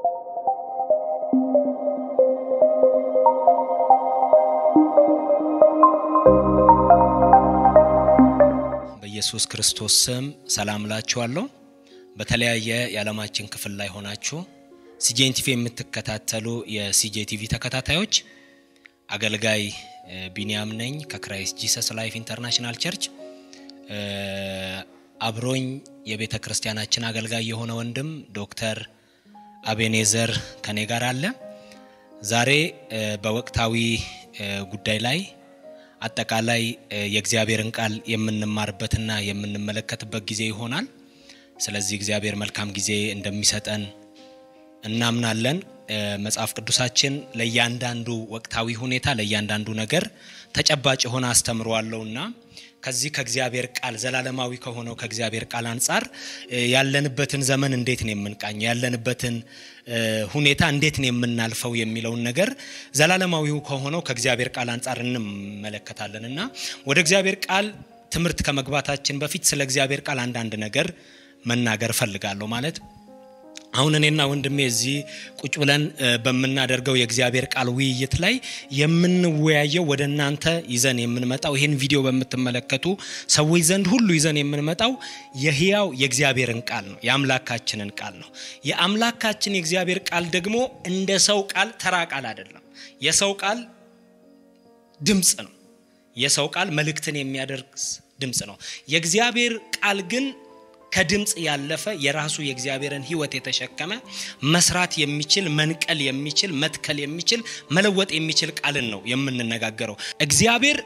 በኢየሱስ ክርስቶስ ስም ሰላም ላችኋለሁ። በተለያየ የዓለማችን ክፍል ላይ ሆናችሁ ሲጄን ቲቪ የምትከታተሉ የሲጄ ቲቪ ተከታታዮች አገልጋይ ቢንያም ነኝ ከክራይስት ጂሰስ ላይፍ ኢንተርናሽናል ቸርች። አብሮኝ የቤተ ክርስቲያናችን አገልጋይ የሆነ ወንድም ዶክተር አቤኔዘር ከኔ ጋር አለ። ዛሬ በወቅታዊ ጉዳይ ላይ አጠቃላይ የእግዚአብሔርን ቃል የምንማርበትና የምንመለከትበት ጊዜ ይሆናል። ስለዚህ እግዚአብሔር መልካም ጊዜ እንደሚሰጠን እናምናለን። መጽሐፍ ቅዱሳችን ለእያንዳንዱ ወቅታዊ ሁኔታ ለእያንዳንዱ ነገር ተጨባጭ የሆነ አስተምሮ አለውና ከዚህ ከእግዚአብሔር ቃል ዘላለማዊ ከሆነው ከእግዚአብሔር ቃል አንጻር ያለንበትን ዘመን እንዴት ነው የምንቃኘው፣ ያለንበትን ሁኔታ እንዴት ነው የምናልፈው የሚለውን ነገር ዘላለማዊው ከሆነው ከእግዚአብሔር ቃል አንጻር እንመለከታለን እና ወደ እግዚአብሔር ቃል ትምህርት ከመግባታችን በፊት ስለ እግዚአብሔር ቃል አንዳንድ ነገር መናገር እፈልጋለሁ ማለት አሁን እኔና ወንድሜ እዚህ ቁጭ ብለን በምናደርገው የእግዚአብሔር ቃል ውይይት ላይ የምንወያየው ወደ እናንተ ይዘን የምንመጣው ይህን ቪዲዮ በምትመለከቱ ሰዎች ዘንድ ሁሉ ይዘን የምንመጣው የህያው የእግዚአብሔርን ቃል ነው፣ የአምላካችንን ቃል ነው። የአምላካችን የእግዚአብሔር ቃል ደግሞ እንደ ሰው ቃል ተራ ቃል አይደለም። የሰው ቃል ድምፅ ነው። የሰው ቃል መልእክትን የሚያደርግ ድምፅ ነው። የእግዚአብሔር ቃል ግን ከድምፅ ያለፈ የራሱ የእግዚአብሔርን ሕይወት የተሸከመ መስራት የሚችል መንቀል የሚችል መትከል የሚችል መለወጥ የሚችል ቃልን ነው የምንነጋገረው። እግዚአብሔር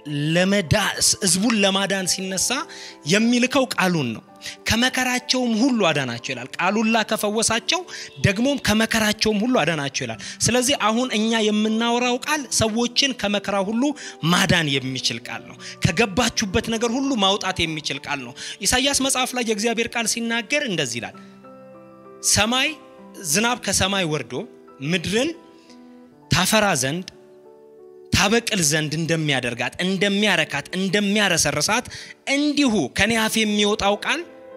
ህዝቡን ለማዳን ሲነሳ የሚልከው ቃሉን ነው። ከመከራቸውም ሁሉ አዳናቸው ይላል። ቃሉላ ከፈወሳቸው ደግሞም ከመከራቸውም ሁሉ አዳናቸው ይላል። ስለዚህ አሁን እኛ የምናወራው ቃል ሰዎችን ከመከራ ሁሉ ማዳን የሚችል ቃል ነው። ከገባችሁበት ነገር ሁሉ ማውጣት የሚችል ቃል ነው። ኢሳይያስ መጽሐፍ ላይ የእግዚአብሔር ቃል ሲናገር እንደዚህ ይላል። ሰማይ ዝናብ ከሰማይ ወርዶ ምድርን ታፈራ ዘንድ ታበቅል ዘንድ እንደሚያደርጋት እንደሚያረካት እንደሚያረሰርሳት እንዲሁ ከኔ አፍ የሚወጣው ቃል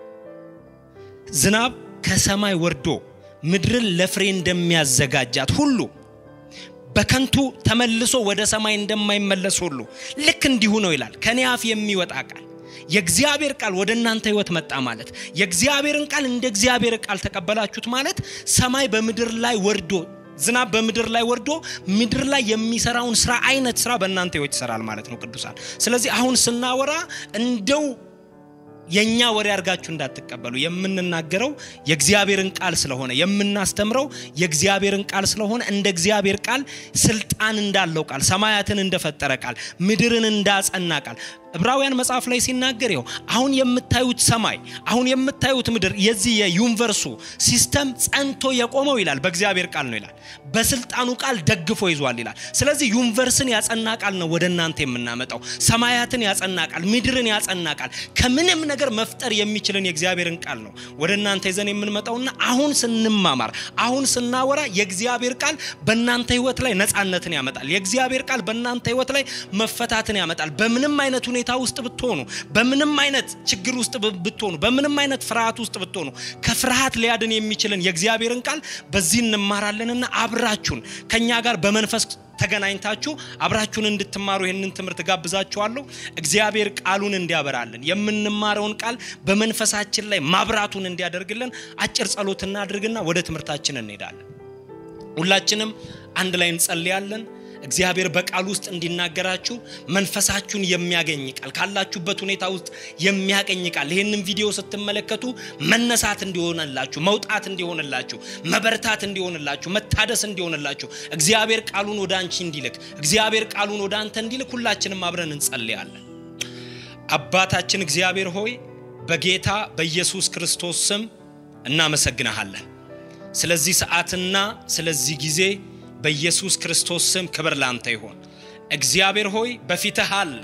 ዝናብ ከሰማይ ወርዶ ምድርን ለፍሬ እንደሚያዘጋጃት ሁሉ በከንቱ ተመልሶ ወደ ሰማይ እንደማይመለስ ሁሉ ልክ እንዲሁ ነው ይላል። ከኔ አፍ የሚወጣ ቃል የእግዚአብሔር ቃል ወደ እናንተ ህይወት መጣ ማለት የእግዚአብሔርን ቃል እንደ እግዚአብሔር ቃል ተቀበላችሁት ማለት ሰማይ በምድር ላይ ወርዶ ዝናብ በምድር ላይ ወርዶ ምድር ላይ የሚሰራውን ስራ አይነት ስራ በእናንተ ህይወት ይሰራል ማለት ነው ቅዱሳን። ስለዚህ አሁን ስናወራ እንደው የኛ ወሬ አድርጋችሁ እንዳትቀበሉ። የምንናገረው የእግዚአብሔርን ቃል ስለሆነ የምናስተምረው የእግዚአብሔርን ቃል ስለሆነ እንደ እግዚአብሔር ቃል ስልጣን እንዳለው ቃል ሰማያትን እንደፈጠረ ቃል ምድርን እንዳጸና ቃል ዕብራውያን መጽሐፍ ላይ ሲናገር ይኸው አሁን የምታዩት ሰማይ አሁን የምታዩት ምድር የዚህ የዩኒቨርሱ ሲስተም ጸንቶ የቆመው ይላል በእግዚአብሔር ቃል ነው ይላል። በስልጣኑ ቃል ደግፎ ይዟል ይላል። ስለዚህ ዩኒቨርስን ያጸና ቃል ነው ወደ እናንተ የምናመጣው። ሰማያትን ያጸና ቃል፣ ምድርን ያጸና ቃል፣ ከምንም ነገር መፍጠር የሚችልን የእግዚአብሔርን ቃል ነው ወደ እናንተ ይዘን የምንመጣውና አሁን ስንማማር አሁን ስናወራ የእግዚአብሔር ቃል በእናንተ ህይወት ላይ ነፃነትን ያመጣል። የእግዚአብሔር ቃል በእናንተ ህይወት ላይ መፈታትን ያመጣል። በምንም አይነት ሁኔታ ውስጥ ብትሆኑ፣ በምንም አይነት ችግር ውስጥ ብትሆኑ፣ በምንም አይነት ፍርሃት ውስጥ ብትሆኑ ከፍርሃት ሊያድን የሚችልን የእግዚአብሔርን ቃል በዚህ እንማራለንና አብራችሁን ከኛ ጋር በመንፈስ ተገናኝታችሁ አብራችሁን እንድትማሩ ይህንን ትምህርት ጋብዛችኋለሁ። እግዚአብሔር ቃሉን እንዲያበራልን የምንማረውን ቃል በመንፈሳችን ላይ ማብራቱን እንዲያደርግልን አጭር ጸሎት እናድርግና ወደ ትምህርታችን እንሄዳለን። ሁላችንም አንድ ላይ እንጸልያለን። እግዚአብሔር በቃል ውስጥ እንዲናገራችሁ መንፈሳችሁን የሚያገኝ ቃል ካላችሁበት ሁኔታ ውስጥ የሚያገኝ ቃል ይህንን ቪዲዮ ስትመለከቱ መነሳት እንዲሆንላችሁ፣ መውጣት እንዲሆንላችሁ፣ መበርታት እንዲሆንላችሁ፣ መታደስ እንዲሆንላችሁ እግዚአብሔር ቃሉን ወደ አንቺ እንዲልክ እግዚአብሔር ቃሉን ወደ አንተ እንዲልክ ሁላችንም አብረን እንጸልያለን። አባታችን እግዚአብሔር ሆይ በጌታ በኢየሱስ ክርስቶስ ስም እናመሰግናሃለን ስለዚህ ሰዓትና ስለዚህ ጊዜ በኢየሱስ ክርስቶስ ስም ክብር ላንተ ይሆን። እግዚአብሔር ሆይ በፊትህ አለ።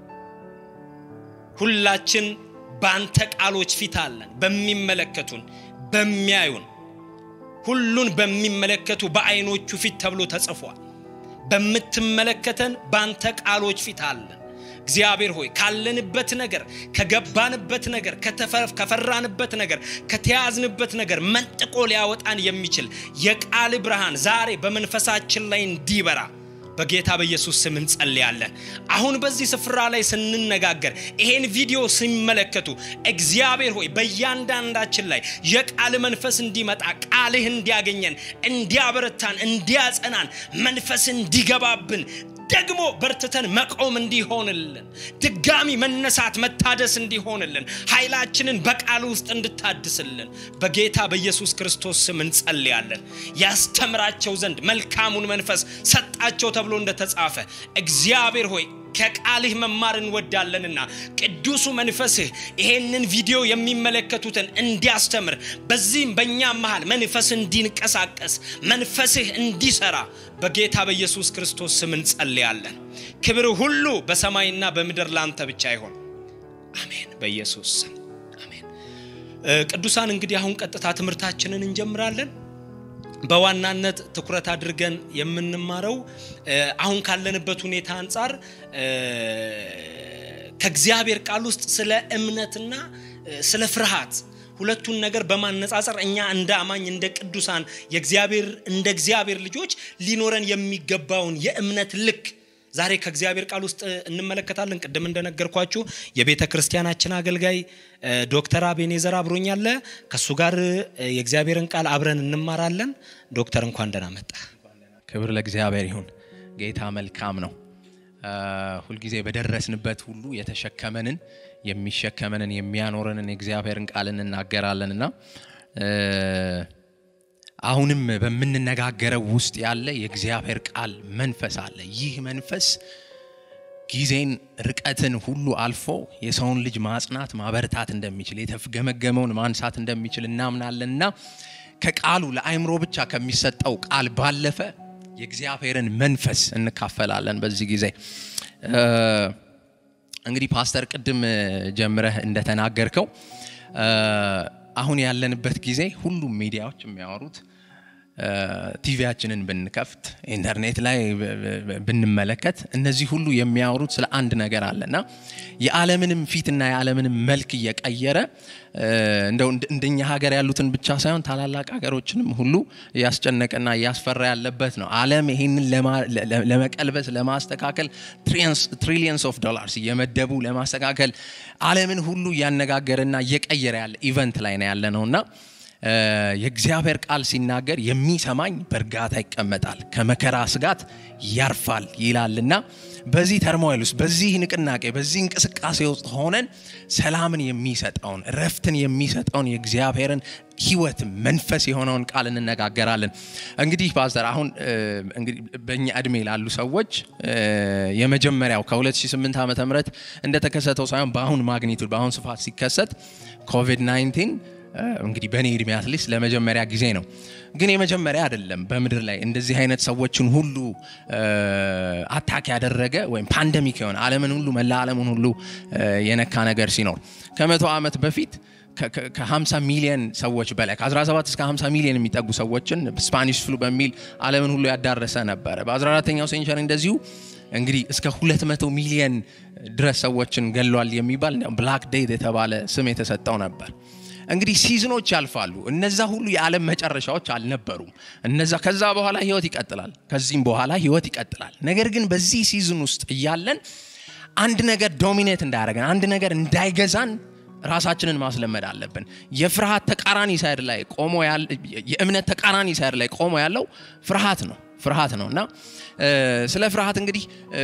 ሁላችን በአንተ ቃሎች ፊት አለን። በሚመለከቱን በሚያዩን ሁሉን በሚመለከቱ በአይኖቹ ፊት ተብሎ ተጽፏል። በምትመለከተን በአንተ ቃሎች ፊት አለን። እግዚአብሔር ሆይ ካለንበት ነገር ከገባንበት ነገር ከፈራንበት ነገር ከተያዝንበት ነገር መንጥቆ ሊያወጣን የሚችል የቃል ብርሃን ዛሬ በመንፈሳችን ላይ እንዲበራ በጌታ በኢየሱስ ስም እንጸልያለን። አሁን በዚህ ስፍራ ላይ ስንነጋገር ይሄን ቪዲዮ ሲመለከቱ እግዚአብሔር ሆይ በእያንዳንዳችን ላይ የቃል መንፈስ እንዲመጣ ቃልህ እንዲያገኘን፣ እንዲያበረታን፣ እንዲያጸናን መንፈስ እንዲገባብን ደግሞ በርትተን መቆም እንዲሆንልን ድጋሚ መነሳት መታደስ እንዲሆንልን ኃይላችንን በቃል ውስጥ እንድታድስልን በጌታ በኢየሱስ ክርስቶስ ስም እንጸልያለን። ያስተምራቸው ዘንድ መልካሙን መንፈስ ሰጣቸው ተብሎ እንደተጻፈ እግዚአብሔር ሆይ ከቃልህ መማር እንወዳለንና ቅዱሱ መንፈስህ ይሄንን ቪዲዮ የሚመለከቱትን እንዲያስተምር በዚህም በእኛም መሃል መንፈስ እንዲንቀሳቀስ መንፈስህ እንዲሰራ በጌታ በኢየሱስ ክርስቶስ ስም እንጸልያለን። ክብር ሁሉ በሰማይና በምድር ላንተ ብቻ ይሆን። አሜን። በኢየሱስ ስም አሜን። ቅዱሳን እንግዲህ አሁን ቀጥታ ትምህርታችንን እንጀምራለን። በዋናነት ትኩረት አድርገን የምንማረው አሁን ካለንበት ሁኔታ አንጻር ከእግዚአብሔር ቃል ውስጥ ስለ እምነትና ስለ ፍርሃት ሁለቱን ነገር በማነጻጸር እኛ እንደ አማኝ እንደ ቅዱሳን የእግዚአብሔር እንደ እግዚአብሔር ልጆች ሊኖረን የሚገባውን የእምነት ልክ ዛሬ ከእግዚአብሔር ቃል ውስጥ እንመለከታለን። ቅድም እንደነገርኳችሁ የቤተ ክርስቲያናችን አገልጋይ ዶክተር አቤኔዘር አብሮኛለ። ከእሱ ጋር የእግዚአብሔርን ቃል አብረን እንማራለን። ዶክተር እንኳን ደህና መጣ። ክብር ለእግዚአብሔር ይሁን። ጌታ መልካም ነው። ሁልጊዜ በደረስንበት ሁሉ የተሸከመንን የሚሸከመንን የሚያኖረንን የእግዚአብሔርን ቃል እንናገራለን እና አሁንም በምንነጋገረው ውስጥ ያለ የእግዚአብሔር ቃል መንፈስ አለ። ይህ መንፈስ ጊዜን፣ ርቀትን ሁሉ አልፎ የሰውን ልጅ ማጽናት፣ ማበረታት እንደሚችል የተገመገመውን ማንሳት እንደሚችል እናምናለንና ከቃሉ ለአእምሮ ብቻ ከሚሰጠው ቃል ባለፈ የእግዚአብሔርን መንፈስ እንካፈላለን። በዚህ ጊዜ እንግዲህ ፓስተር ቅድም ጀምረህ እንደተናገርከው አሁን ያለንበት ጊዜ ሁሉም ሚዲያዎች የሚያወሩት ቲቪያችንን ብንከፍት ኢንተርኔት ላይ ብንመለከት እነዚህ ሁሉ የሚያወሩት ስለ አንድ ነገር አለና የዓለምንም ፊትና የዓለምንም መልክ እየቀየረ እንደው እንደኛ ሀገር ያሉትን ብቻ ሳይሆን ታላላቅ ሀገሮችንም ሁሉ እያስጨነቀና እያስፈራ ያለበት ነው። ዓለም ይህንን ለመቀልበስ ለማስተካከል ትሪሊየንስ ኦፍ ዶላርስ እየመደቡ ለማስተካከል ዓለምን ሁሉ እያነጋገረና እየቀየረ ያለ ኢቨንት ላይ ነው ያለ ነውና የእግዚአብሔር ቃል ሲናገር የሚሰማኝ በእርጋታ ይቀመጣል፣ ከመከራ ስጋት ያርፋል ይላልና በዚህ ተርሞይል ውስጥ በዚህ ንቅናቄ በዚህ እንቅስቃሴ ውስጥ ሆነን ሰላምን የሚሰጠውን እረፍትን የሚሰጠውን የእግዚአብሔርን ሕይወት መንፈስ የሆነውን ቃል እንነጋገራለን። እንግዲህ ፓስተር አሁን እንግዲህ በእኛ እድሜ ላሉ ሰዎች የመጀመሪያው ከ2008 ዓ ም እንደተከሰተው ሳይሆን በአሁን ማግኒቱድ በአሁን ስፋት ሲከሰት ኮቪድ 19 እንግዲህ በእኔ እድሜ አትሊስት ለመጀመሪያ ጊዜ ነው። ግን የመጀመሪያ አይደለም። በምድር ላይ እንደዚህ አይነት ሰዎችን ሁሉ አታክ ያደረገ ወይም ፓንደሚክ የሆነ ዓለምን ሁሉ መላ ዓለምን ሁሉ የነካ ነገር ሲኖር ከመቶ ዓመት በፊት ከ50 ሚሊዮን ሰዎች በላይ ከ17 እስከ 50 ሚሊዮን የሚጠጉ ሰዎችን ስፓኒሽ ፍሉ በሚል ዓለምን ሁሉ ያዳረሰ ነበረ። በ14ተኛው ሴንቸሪ እንደዚሁ እንግዲህ እስከ 200 ሚሊዮን ድረስ ሰዎችን ገሏል የሚባል ብላክ ዴት የተባለ ስም የተሰጠው ነበር። እንግዲህ ሲዝኖች ያልፋሉ። እነዛ ሁሉ የዓለም መጨረሻዎች አልነበሩም። እነዛ ከዛ በኋላ ህይወት ይቀጥላል። ከዚህም በኋላ ህይወት ይቀጥላል። ነገር ግን በዚህ ሲዝን ውስጥ እያለን አንድ ነገር ዶሚኔት እንዳያደርገን፣ አንድ ነገር እንዳይገዛን ራሳችንን ማስለመድ አለብን። የፍርሃት ተቃራኒ ሳይድ ላይ ቆሞ የእምነት ተቃራኒ ሳይድ ላይ ቆሞ ያለው ፍርሃት ነው ፍርሃት ነው እና ስለ ፍርሃት እንግዲህ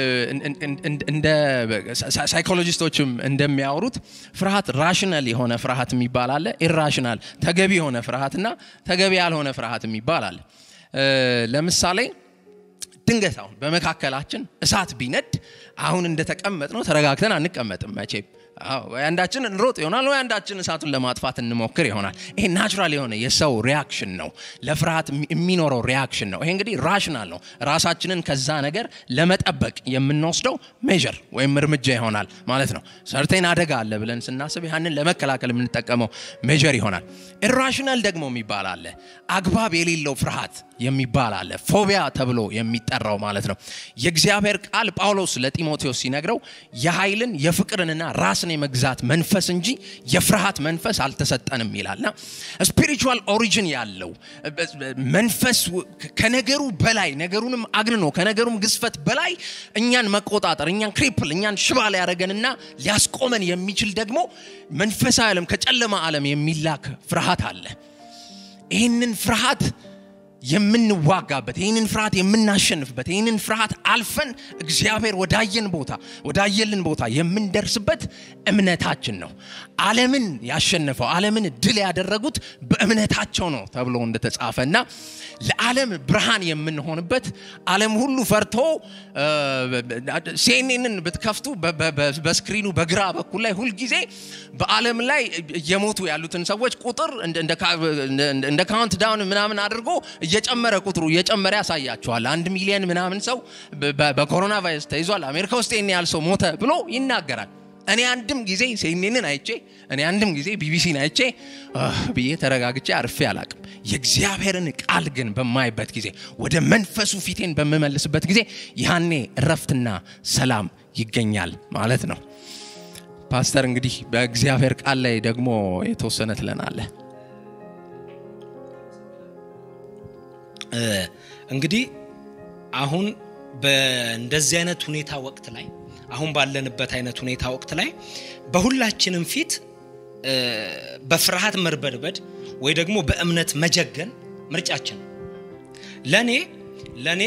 እንደ ሳይኮሎጂስቶችም እንደሚያወሩት ፍርሃት ራሽናል የሆነ ፍርሃት የሚባል አለ፣ ኢራሽናል ተገቢ የሆነ ፍርሃትና ተገቢ ያልሆነ ፍርሃት የሚባል አለ። ለምሳሌ ድንገት አሁን በመካከላችን እሳት ቢነድ አሁን እንደተቀመጥ ነው ተረጋግተን አንቀመጥም። መቼም ወይ አንዳችን እንሮጥ ይሆናል ወይ አንዳችን እሳቱን ለማጥፋት እንሞክር ይሆናል ይሄ ናቹራል የሆነ የሰው ሪያክሽን ነው ለፍርሃት የሚኖረው ሪያክሽን ነው ይሄ እንግዲህ ራሽናል ነው ራሳችንን ከዛ ነገር ለመጠበቅ የምንወስደው ሜዥር ወይም እርምጃ ይሆናል ማለት ነው ሰርቴን አደጋ አለ ብለን ስናስብ ያንን ለመከላከል የምንጠቀመው ሜዥር ይሆናል ኢራሽናል ደግሞ የሚባል አለ አግባብ የሌለው ፍርሃት የሚባል አለ ፎቢያ ተብሎ የሚጠራው ማለት ነው የእግዚአብሔር ቃል ጳውሎስ ለጢሞቴዎስ ሲነግረው የኃይልን የፍቅርንና ራስን የመግዛት መንፈስ እንጂ የፍርሃት መንፈስ አልተሰጠንም ይላልና ስፒሪቹዋል ኦሪጂን ያለው መንፈስ ከነገሩ በላይ ነገሩንም አግንኖ ከነገሩም ግዝፈት በላይ እኛን መቆጣጠር እኛን ክሪፕል እኛን ሽባ ሊያደረገንና ሊያስቆመን የሚችል ደግሞ መንፈሳዊ ዓለም ከጨለማ ዓለም የሚላክ ፍርሃት አለ ይህንን ፍርሃት የምንዋጋበት ይህንን ፍርሃት የምናሸንፍበት ይህንን ፍርሃት አልፈን እግዚአብሔር ወዳየን ቦታ ወዳየልን ቦታ የምንደርስበት እምነታችን ነው ዓለምን ያሸነፈው ዓለምን ድል ያደረጉት በእምነታቸው ነው ተብሎ እንደተጻፈ እና ለዓለም ብርሃን የምንሆንበት ዓለም ሁሉ ፈርቶ ሲኤንኤንን ብትከፍቱ በስክሪኑ በግራ በኩል ላይ ሁልጊዜ በዓለም ላይ እየሞቱ ያሉትን ሰዎች ቁጥር እንደ ካውንት ዳውን ምናምን አድርጎ እየጨመረ ቁጥሩ እየጨመረ ያሳያቸዋል አንድ ሚሊየን ምናምን ሰው በኮሮና ቫይረስ ተይዟል አሜሪካ ውስጥ ይህን ያህል ሰው ሞተ ብሎ ይናገራል እኔ አንድም ጊዜ ሴኔንን አይቼ እኔ አንድም ጊዜ ቢቢሲን አይቼ ብዬ ተረጋግቼ አርፌ አላቅም የእግዚአብሔርን ቃል ግን በማይበት ጊዜ ወደ መንፈሱ ፊቴን በምመልስበት ጊዜ ያኔ እረፍትና ሰላም ይገኛል ማለት ነው ፓስተር እንግዲህ በእግዚአብሔር ቃል ላይ ደግሞ የተወሰነ ትለናለ እንግዲህ አሁን በእንደዚህ አይነት ሁኔታ ወቅት ላይ አሁን ባለንበት አይነት ሁኔታ ወቅት ላይ በሁላችንም ፊት በፍርሃት መርበድበድ ወይ ደግሞ በእምነት መጀገን ምርጫችን ለእኔ ለእኔ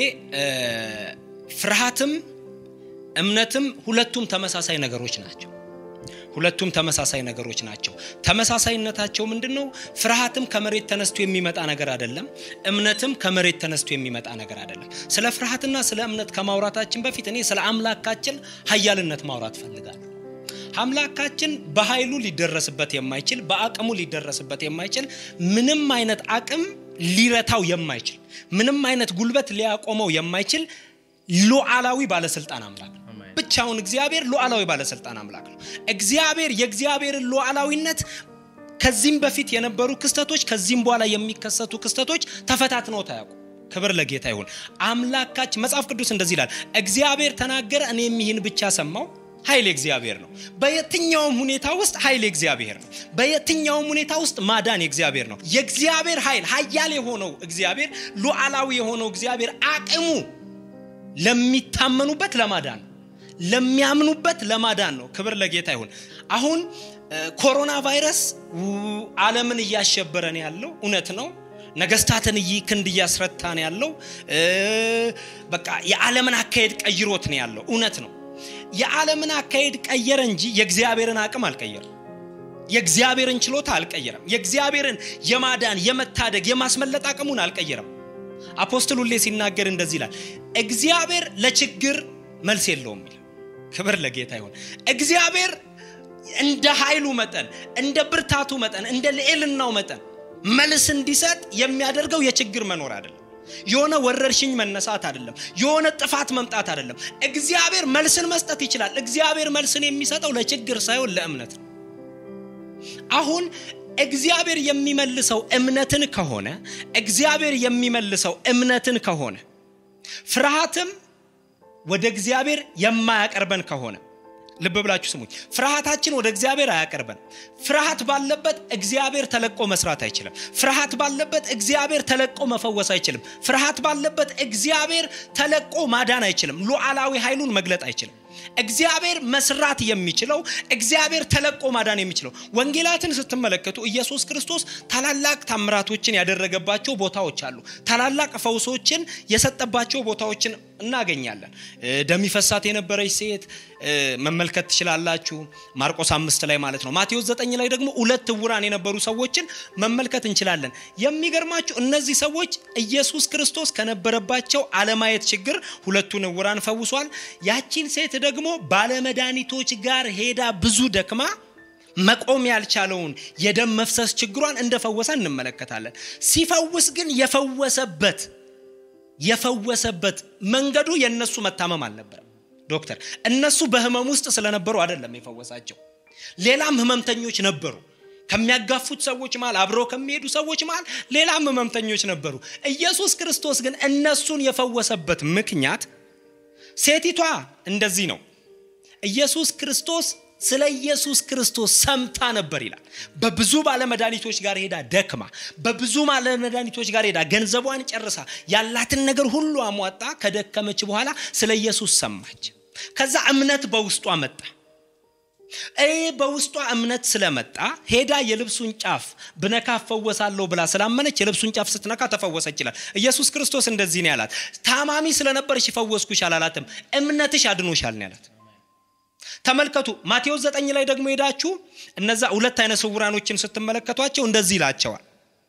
ፍርሃትም እምነትም ሁለቱም ተመሳሳይ ነገሮች ናቸው ሁለቱም ተመሳሳይ ነገሮች ናቸው ተመሳሳይነታቸው ምንድን ነው ፍርሃትም ከመሬት ተነስቶ የሚመጣ ነገር አይደለም እምነትም ከመሬት ተነስቶ የሚመጣ ነገር አይደለም ስለ ፍርሃትና ስለ እምነት ከማውራታችን በፊት እኔ ስለ አምላካችን ሀያልነት ማውራት ፈልጋለሁ አምላካችን በኃይሉ ሊደረስበት የማይችል በአቅሙ ሊደረስበት የማይችል ምንም አይነት አቅም ሊረታው የማይችል ምንም አይነት ጉልበት ሊያቆመው የማይችል ሉዓላዊ ባለስልጣን አምላክ ነው ብቻውን እግዚአብሔር ሉዓላዊ ባለስልጣን አምላክ ነው እግዚአብሔር የእግዚአብሔርን ሉዓላዊነት ከዚህም በፊት የነበሩ ክስተቶች ከዚህም በኋላ የሚከሰቱ ክስተቶች ተፈታትነው ታያውቁ ክብር ለጌታ ይሁን አምላካችን መጽሐፍ ቅዱስ እንደዚህ ይላል እግዚአብሔር ተናገረ እኔም ይህን ብቻ ሰማው ኃይል እግዚአብሔር ነው በየትኛውም ሁኔታ ውስጥ ኃይል እግዚአብሔር ነው በየትኛውም ሁኔታ ውስጥ ማዳን የእግዚአብሔር ነው የእግዚአብሔር ኃይል ሀያል የሆነው እግዚአብሔር ሉዓላዊ የሆነው እግዚአብሔር አቅሙ ለሚታመኑበት ለማዳን ለሚያምኑበት ለማዳን ነው ክብር ለጌታ ይሁን አሁን ኮሮና ቫይረስ አለምን እያሸበረ ነው ያለው እውነት ነው ነገስታትን ክንድ እያስረታ ነው ያለው በቃ የዓለምን አካሄድ ቀይሮት ነው ያለው እውነት ነው የዓለምን አካሄድ ቀየረ እንጂ የእግዚአብሔርን አቅም አልቀየርም የእግዚአብሔርን ችሎታ አልቀየረም የእግዚአብሔርን የማዳን የመታደግ የማስመለጥ አቅሙን አልቀየረም አፖስትል ሁሌ ሲናገር እንደዚህ ይላል እግዚአብሔር ለችግር መልስ የለውም ይላል ክብር ለጌታ ይሆን እግዚአብሔር እንደ ኃይሉ መጠን እንደ ብርታቱ መጠን እንደ ልዕልናው መጠን መልስ እንዲሰጥ የሚያደርገው የችግር መኖር አይደለም የሆነ ወረርሽኝ መነሳት አይደለም የሆነ ጥፋት መምጣት አይደለም እግዚአብሔር መልስን መስጠት ይችላል እግዚአብሔር መልስን የሚሰጠው ለችግር ሳይሆን ለእምነት ነው አሁን እግዚአብሔር የሚመልሰው እምነትን ከሆነ እግዚአብሔር የሚመልሰው እምነትን ከሆነ ፍርሃትም ወደ እግዚአብሔር የማያቀርበን ከሆነ ልብ ብላችሁ ስሙኝ ፍርሃታችን ወደ እግዚአብሔር አያቀርበን ፍርሃት ባለበት እግዚአብሔር ተለቆ መስራት አይችልም ፍርሃት ባለበት እግዚአብሔር ተለቆ መፈወስ አይችልም ፍርሃት ባለበት እግዚአብሔር ተለቆ ማዳን አይችልም ሉዓላዊ ኃይሉን መግለጥ አይችልም እግዚአብሔር መስራት የሚችለው እግዚአብሔር ተለቆ ማዳን የሚችለው ወንጌላትን ስትመለከቱ ኢየሱስ ክርስቶስ ታላላቅ ታምራቶችን ያደረገባቸው ቦታዎች አሉ ታላላቅ ፈውሶችን የሰጠባቸው ቦታዎችን እናገኛለን ደም ይፈሳት የነበረች ሴት መመልከት ትችላላችሁ ማርቆስ አምስት ላይ ማለት ነው ማቴዎስ ዘጠኝ ላይ ደግሞ ሁለት እውራን የነበሩ ሰዎችን መመልከት እንችላለን የሚገርማችሁ እነዚህ ሰዎች ኢየሱስ ክርስቶስ ከነበረባቸው አለማየት ችግር ሁለቱን እውራን ፈውሷል ያቺን ሴት ደግሞ ባለመድኃኒቶች ጋር ሄዳ ብዙ ደክማ መቆም ያልቻለውን የደም መፍሰስ ችግሯን እንደፈወሰ እንመለከታለን። ሲፈውስ ግን የፈወሰበት የፈወሰበት መንገዱ የእነሱ መታመም አልነበረም። ዶክተር እነሱ በህመም ውስጥ ስለነበሩ አይደለም የፈወሳቸው። ሌላም ህመምተኞች ነበሩ። ከሚያጋፉት ሰዎች መሃል አብረው ከሚሄዱ ሰዎች መሃል ሌላም ህመምተኞች ነበሩ። ኢየሱስ ክርስቶስ ግን እነሱን የፈወሰበት ምክንያት ሴቲቷ እንደዚህ ነው። ኢየሱስ ክርስቶስ ስለ ኢየሱስ ክርስቶስ ሰምታ ነበር ይላል። በብዙ ባለመድኃኒቶች ጋር ሄዳ ደክማ፣ በብዙ ባለመድኃኒቶች ጋር ሄዳ ገንዘቧን ጨርሳ ያላትን ነገር ሁሉ አሟጣ ከደከመች በኋላ ስለ ኢየሱስ ሰማች። ከዛ እምነት በውስጧ መጣ። ይህ በውስጧ እምነት ስለመጣ ሄዳ የልብሱን ጫፍ ብነካ እፈወሳለሁ ብላ ስላመነች የልብሱን ጫፍ ስትነካ ተፈወሰች ይላል። ኢየሱስ ክርስቶስ እንደዚህ ነው ያላት። ታማሚ ስለነበርሽ ፈወስኩሽ አላላትም፣ እምነትሽ አድኖሻል ነው ያላት። ተመልከቱ ማቴዎስ ዘጠኝ ላይ ደግሞ ሄዳችሁ እነዛ ሁለት አይነ ስውራኖችን ስትመለከቷቸው እንደዚህ ይላቸዋል።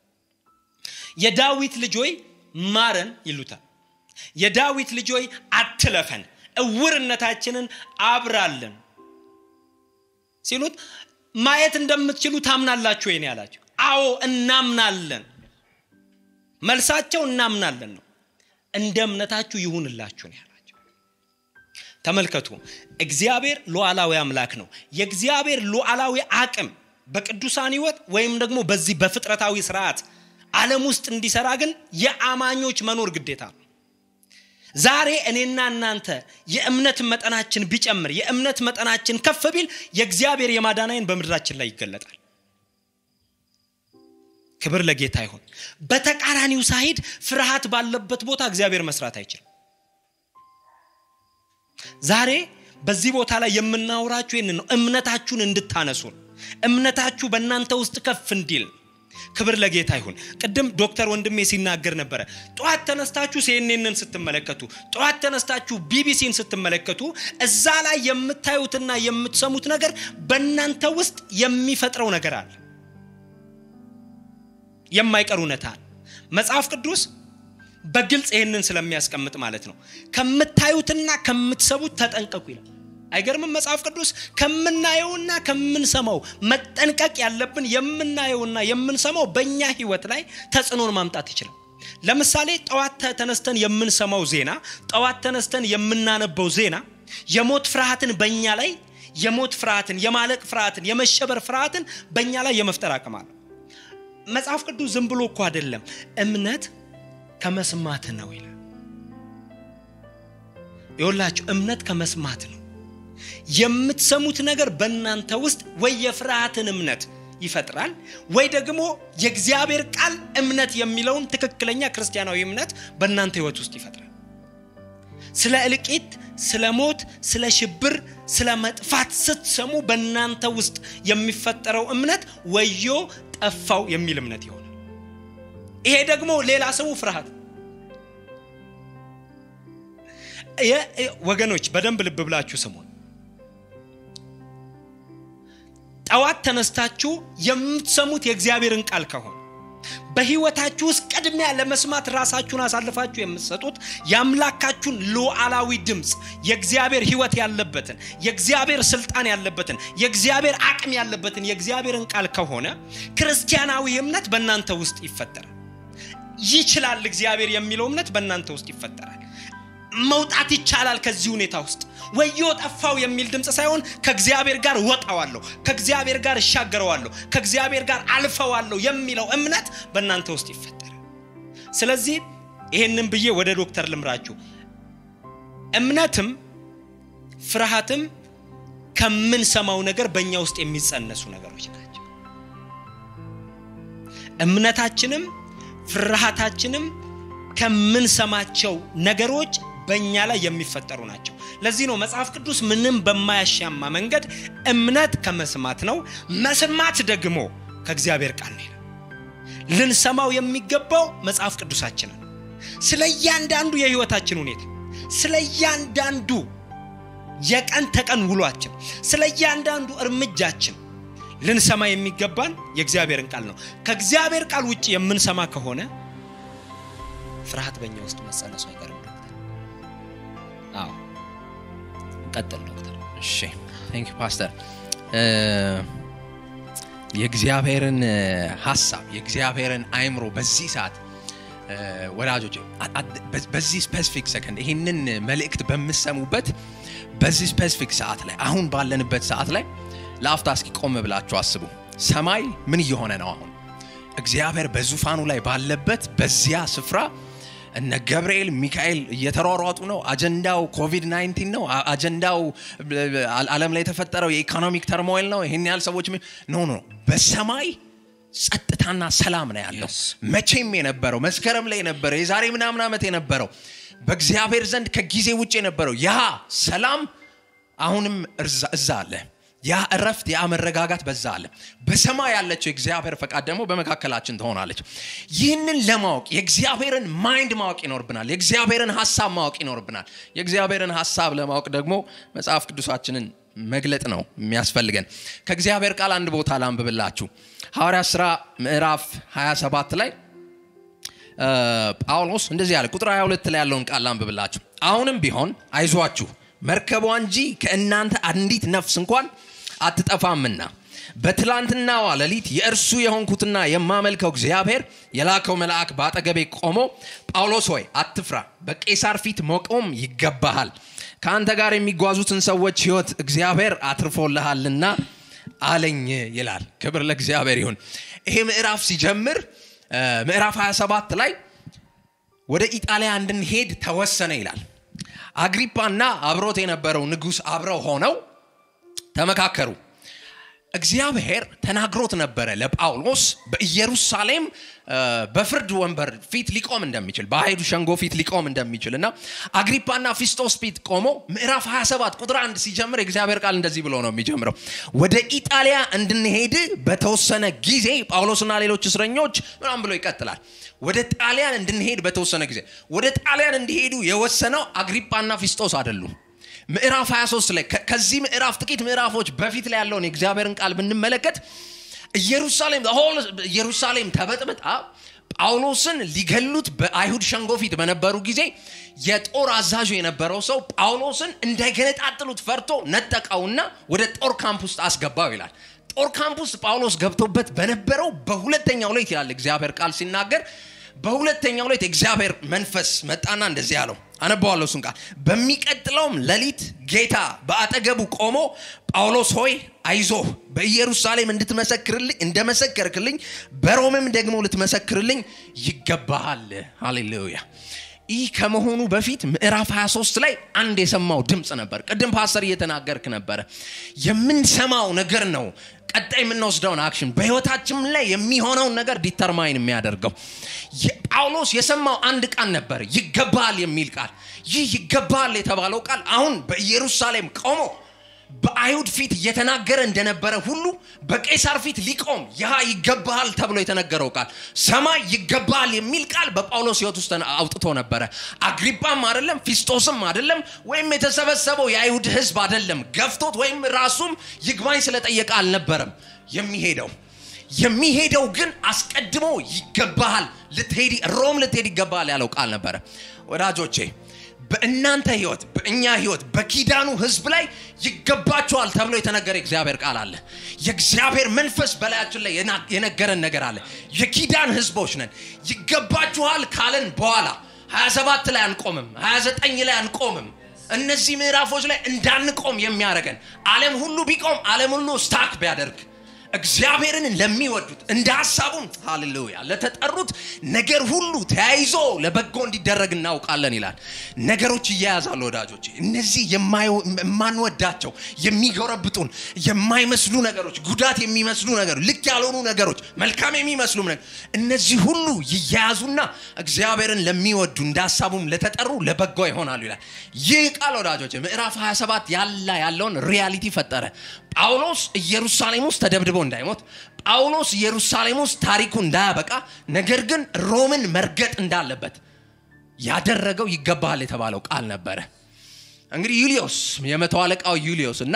የዳዊት ልጆይ ማረን ይሉታል። የዳዊት ልጆይ አትለፈን፣ እውርነታችንን አብራልን ሲሉት ማየት እንደምትችሉ ታምናላችሁ ወይ ነው ያላቸው። አዎ እናምናለን። መልሳቸው እናምናለን ነው። እንደ እምነታችሁ ይሁንላችሁ ነው ያላቸው። ተመልከቱ፣ እግዚአብሔር ሉዓላዊ አምላክ ነው። የእግዚአብሔር ሉዓላዊ አቅም በቅዱሳን ሕይወት ወይም ደግሞ በዚህ በፍጥረታዊ ስርዓት ዓለም ውስጥ እንዲሰራ ግን የአማኞች መኖር ግዴታ ነው። ዛሬ እኔና እናንተ የእምነት መጠናችን ቢጨምር የእምነት መጠናችን ከፍ ቢል የእግዚአብሔር የማዳናይን በምድራችን ላይ ይገለጣል። ክብር ለጌታ ይሁን። በተቃራኒው ሳይድ ፍርሃት ባለበት ቦታ እግዚአብሔር መስራት አይችልም። ዛሬ በዚህ ቦታ ላይ የምናወራችሁ ይህን ነው። እምነታችሁን እንድታነሱን እምነታችሁ በእናንተ ውስጥ ከፍ እንዲል ክብር ለጌታ ይሁን። ቅድም ዶክተር ወንድሜ ሲናገር ነበረ። ጠዋት ተነስታችሁ ሲኤንኤንን ስትመለከቱ፣ ጠዋት ተነስታችሁ ቢቢሲን ስትመለከቱ እዛ ላይ የምታዩትና የምትሰሙት ነገር በእናንተ ውስጥ የሚፈጥረው ነገር አለ፣ የማይቀር እውነታ አለ። መጽሐፍ ቅዱስ በግልጽ ይህንን ስለሚያስቀምጥ ማለት ነው ከምታዩትና ከምትሰሙት ተጠንቀቁ ይላል። አይገርምም? መጽሐፍ ቅዱስ ከምናየውና ከምንሰማው መጠንቀቅ ያለብን የምናየውና የምንሰማው በእኛ ህይወት ላይ ተጽዕኖን ማምጣት ይችላል። ለምሳሌ ጠዋት ተነስተን የምንሰማው ዜና፣ ጠዋት ተነስተን የምናነበው ዜና የሞት ፍርሃትን በእኛ ላይ የሞት ፍርሃትን፣ የማለቅ ፍርሃትን፣ የመሸበር ፍርሃትን በእኛ ላይ የመፍጠር አቅም አለው። መጽሐፍ ቅዱስ ዝም ብሎ እኮ አይደለም እምነት ከመስማት ነው ይላል። ይኸውላችሁ እምነት ከመስማት ነው። የምትሰሙት ነገር በእናንተ ውስጥ ወይ የፍርሃትን እምነት ይፈጥራል ወይ ደግሞ የእግዚአብሔር ቃል እምነት የሚለውን ትክክለኛ ክርስቲያናዊ እምነት በእናንተ ህይወት ውስጥ ይፈጥራል። ስለ እልቂት፣ ስለ ሞት፣ ስለ ሽብር፣ ስለ መጥፋት ስትሰሙ በእናንተ ውስጥ የሚፈጠረው እምነት ወዮ ጠፋው የሚል እምነት ይሆናል። ይሄ ደግሞ ሌላ ስሙ ፍርሃት። ወገኖች በደንብ ልብ ብላችሁ ስሙን። ጠዋት ተነስታችሁ የምትሰሙት የእግዚአብሔርን ቃል ከሆነ በህይወታችሁ ውስጥ ቅድሚያ ለመስማት ራሳችሁን አሳልፋችሁ የምትሰጡት የአምላካችሁን ሉዓላዊ ድምፅ የእግዚአብሔር ህይወት ያለበትን የእግዚአብሔር ስልጣን ያለበትን የእግዚአብሔር አቅም ያለበትን የእግዚአብሔርን ቃል ከሆነ ክርስቲያናዊ እምነት በእናንተ ውስጥ ይፈጠራል። ይችላል እግዚአብሔር የሚለው እምነት በእናንተ ውስጥ ይፈጠራል። መውጣት ይቻላል ከዚህ ሁኔታ ውስጥ ወዮ ጠፋው የሚል ድምፅ ሳይሆን ከእግዚአብሔር ጋር ወጣዋለሁ፣ ከእግዚአብሔር ጋር እሻገረዋለሁ፣ ከእግዚአብሔር ጋር አልፈዋለሁ የሚለው እምነት በእናንተ ውስጥ ይፈጠራል። ስለዚህ ይሄንን ብዬ ወደ ዶክተር ልምራችሁ። እምነትም ፍርሃትም ከምንሰማው ነገር በእኛ ውስጥ የሚጸነሱ ነገሮች ናቸው። እምነታችንም ፍርሃታችንም ከምንሰማቸው ነገሮች በእኛ ላይ የሚፈጠሩ ናቸው። ለዚህ ነው መጽሐፍ ቅዱስ ምንም በማያሻማ መንገድ እምነት ከመስማት ነው፣ መስማት ደግሞ ከእግዚአብሔር ቃል ነው። ልንሰማው የሚገባው መጽሐፍ ቅዱሳችንን ስለ እያንዳንዱ የህይወታችን ሁኔታ፣ ስለ እያንዳንዱ የቀን ተቀን ውሏችን፣ ስለ እያንዳንዱ እርምጃችን ልንሰማ የሚገባን የእግዚአብሔርን ቃል ነው። ከእግዚአብሔር ቃል ውጭ የምንሰማ ከሆነ ፍርሃት በእኛ ውስጥ መጸነሱ አይቀርም። አዎ ቀጥል ዶክተር እሺ ቴንክ ዩ ፓስተር የእግዚአብሔርን ሀሳብ የእግዚአብሔርን አይምሮ በዚህ ሰዓት ወዳጆች በዚህ ስፔሲፊክ ሰከንድ ይህንን መልእክት በምሰሙበት በዚህ ስፔሲፊክ ሰዓት ላይ አሁን ባለንበት ሰዓት ላይ ለአፍታ እስኪ ቆም ብላችሁ አስቡ ሰማይ ምን እየሆነ ነው አሁን እግዚአብሔር በዙፋኑ ላይ ባለበት በዚያ ስፍራ እነ ገብርኤል ሚካኤል እየተሯሯጡ ነው አጀንዳው ኮቪድ 19 ነው አጀንዳው አለም ላይ የተፈጠረው የኢኮኖሚክ ተርሞይል ነው ይህን ያህል ሰዎች ኖ ኖ በሰማይ ጸጥታና ሰላም ነው ያለው መቼም የነበረው መስከረም ላይ የነበረው የዛሬ ምናምን ዓመት የነበረው በእግዚአብሔር ዘንድ ከጊዜ ውጭ የነበረው ያ ሰላም አሁንም እዛ አለ ያ እረፍት ያ መረጋጋት በዛ አለ በሰማይ ያለችው የእግዚአብሔር ፈቃድ ደግሞ በመካከላችን ትሆናለች ይህንን ለማወቅ የእግዚአብሔርን ማይንድ ማወቅ ይኖርብናል የእግዚአብሔርን ሀሳብ ማወቅ ይኖርብናል የእግዚአብሔርን ሀሳብ ለማወቅ ደግሞ መጽሐፍ ቅዱሳችንን መግለጥ ነው የሚያስፈልገን ከእግዚአብሔር ቃል አንድ ቦታ ላንብብላችሁ ሐዋርያ ሥራ ምዕራፍ 27 ላይ ጳውሎስ እንደዚህ ያለ ቁጥር 22 ላይ ያለውን ቃል ላንብብላችሁ አሁንም ቢሆን አይዟችሁ መርከቧ እንጂ ከእናንተ አንዲት ነፍስ እንኳን አትጠፋምና በትላንትናዋ ሌሊት የእርሱ የሆንኩትና የማመልከው እግዚአብሔር የላከው መልአክ በአጠገቤ ቆሞ ጳውሎስ ሆይ አትፍራ በቄሳር ፊት መቆም ይገባሃል ከአንተ ጋር የሚጓዙትን ሰዎች ህይወት እግዚአብሔር አትርፎልሃልና አለኝ ይላል ክብር ለእግዚአብሔር ይሁን ይሄ ምዕራፍ ሲጀምር ምዕራፍ 27 ላይ ወደ ኢጣሊያ እንድንሄድ ተወሰነ ይላል አግሪፓና አብሮት የነበረው ንጉሥ አብረው ሆነው ተመካከሩ እግዚአብሔር ተናግሮት ነበረ ለጳውሎስ በኢየሩሳሌም በፍርድ ወንበር ፊት ሊቆም እንደሚችል በአይሁድ ሸንጎ ፊት ሊቆም እንደሚችል እና አግሪፓና ፊስጦስ ፊት ቆሞ ምዕራፍ 27 ቁጥር አንድ ሲጀምር የእግዚአብሔር ቃል እንደዚህ ብሎ ነው የሚጀምረው ወደ ኢጣሊያ እንድንሄድ በተወሰነ ጊዜ ጳውሎስና ሌሎች እስረኞች ምናም ብሎ ይቀጥላል ወደ ጣሊያን እንድንሄድ በተወሰነ ጊዜ ወደ ጣሊያን እንዲሄዱ የወሰነው አግሪፓና ፊስጦስ አይደሉም ምዕራፍ 23 ላይ ከዚህ ምዕራፍ ጥቂት ምዕራፎች በፊት ላይ ያለውን የእግዚአብሔርን ቃል ብንመለከት ኢየሩሳሌም ኢየሩሳሌም ተበጥብጣ ጳውሎስን ሊገሉት በአይሁድ ሸንጎ ፊት በነበሩ ጊዜ የጦር አዛዡ የነበረው ሰው ጳውሎስን እንዳይገነጣጥሉት ፈርቶ ነጠቀውና ወደ ጦር ካምፕ ውስጥ አስገባው ይላል ጦር ካምፕ ውስጥ ጳውሎስ ገብቶበት በነበረው በሁለተኛው ሌት ይላል እግዚአብሔር ቃል ሲናገር በሁለተኛው ሌት እግዚአብሔር መንፈስ መጣና እንደዚህ አለው አነባዋለሁ እሱን ቃል በሚቀጥለውም ሌሊት ጌታ በአጠገቡ ቆሞ ጳውሎስ ሆይ አይዞህ በኢየሩሳሌም እንድትመሰክርልኝ እንደመሰከርክልኝ በሮምም ደግሞ ልትመሰክርልኝ ይገባሃል ሃሌሉያ ይህ ከመሆኑ በፊት ምዕራፍ 23 ላይ አንድ የሰማው ድምፅ ነበር ቅድም ፓስተር እየተናገርክ ነበረ የምንሰማው ነገር ነው ቀጣይ የምንወስደውን አክሽን በህይወታችን ላይ የሚሆነውን ነገር ዲተርማይን የሚያደርገው ጳውሎስ የሰማው አንድ ቃል ነበር ይገባል የሚል ቃል ይህ ይገባል የተባለው ቃል አሁን በኢየሩሳሌም ቆሞ በአይሁድ ፊት እየተናገረ እንደነበረ ሁሉ በቄሳር ፊት ሊቆም ያ ይገባሃል ተብሎ የተነገረው ቃል ሰማይ ይገባሃል የሚል ቃል በጳውሎስ ህይወት ውስጥ አውጥቶ ነበረ አግሪጳም አይደለም ፊስጦስም አይደለም ወይም የተሰበሰበው የአይሁድ ህዝብ አይደለም ገፍቶት ወይም ራሱም ይግባኝ ስለጠየቀ አልነበረም የሚሄደው የሚሄደው ግን አስቀድሞ ይገባሃል ልትሄድ ሮም ልትሄድ ይገባሃል ያለው ቃል ነበረ ወዳጆቼ በእናንተ ህይወት በእኛ ህይወት በኪዳኑ ህዝብ ላይ ይገባቸዋል ተብሎ የተነገረ እግዚአብሔር ቃል አለ የእግዚአብሔር መንፈስ በላያችን ላይ የነገረን ነገር አለ የኪዳን ህዝቦች ነን ይገባችኋል ካለን በኋላ 27 ላይ አንቆምም 29 ላይ አንቆምም እነዚህ ምዕራፎች ላይ እንዳንቆም የሚያደርገን ዓለም ሁሉ ቢቆም ዓለም ሁሉ ስታክ ቢያደርግ እግዚአብሔርን ለሚወዱት እንደ ሀሳቡም ሃሌሉያ ለተጠሩት ነገር ሁሉ ተያይዞ ለበጎ እንዲደረግ እናውቃለን ይላል ነገሮች እያያዛሉ ወዳጆች እነዚህ የማንወዳቸው የሚጎረብጡን የማይመስሉ ነገሮች ጉዳት የሚመስሉ ነገሮች ልክ ያልሆኑ ነገሮች መልካም የሚመስሉ ነገር እነዚህ ሁሉ ይያያዙና እግዚአብሔርን ለሚወዱ እንደ ሀሳቡም ለተጠሩ ለበጎ ይሆናሉ ይላል ይህ ቃል ወዳጆች ምዕራፍ 27 ያላ ያለውን ሪያሊቲ ፈጠረ ጳውሎስ ኢየሩሳሌም ውስጥ ተደብድቦ እንዳይሞት ጳውሎስ ኢየሩሳሌም ውስጥ ታሪኩ እንዳያበቃ ነገር ግን ሮምን መርገጥ እንዳለበት ያደረገው ይገባሃል የተባለው ቃል ነበረ እንግዲህ ዩሊዮስ የመቶ አለቃው ዩሊዮስ እና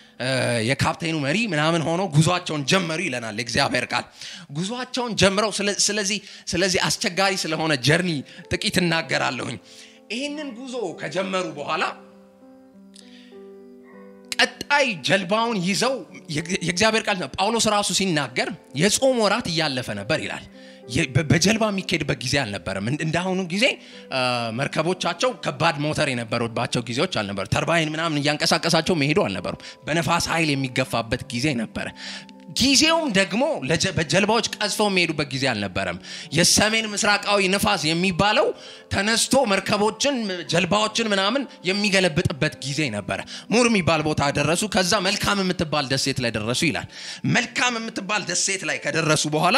የካፕቴኑ መሪ ምናምን ሆኖ ጉዟቸውን ጀመሩ ይለናል የእግዚአብሔር ቃል ጉዟቸውን ጀምረው ስለዚህ ስለዚህ አስቸጋሪ ስለሆነ ጀርኒ ጥቂት እናገራለሁኝ ይህንን ጉዞ ከጀመሩ በኋላ ቀጣይ ጀልባውን ይዘው የእግዚአብሔር ቃል ጳውሎስ ራሱ ሲናገር የጾም ወራት እያለፈ ነበር ይላል። በጀልባ የሚካሄድበት ጊዜ አልነበረም። እንዳሁኑ ጊዜ መርከቦቻቸው ከባድ ሞተር የነበሩባቸው ጊዜዎች አልነበሩ። ተርባይን ምናምን እያንቀሳቀሳቸው መሄዱ አልነበሩም። በነፋስ ኃይል የሚገፋበት ጊዜ ነበረ። ጊዜውም ደግሞ በጀልባዎች ቀዝፈው የሚሄዱበት ጊዜ አልነበረም። የሰሜን ምስራቃዊ ንፋስ የሚባለው ተነስቶ መርከቦችን፣ ጀልባዎችን ምናምን የሚገለብጥበት ጊዜ ነበረ። ሙር የሚባል ቦታ ደረሱ። ከዛ መልካም የምትባል ደሴት ላይ ደረሱ ይላል። መልካም የምትባል ደሴት ላይ ከደረሱ በኋላ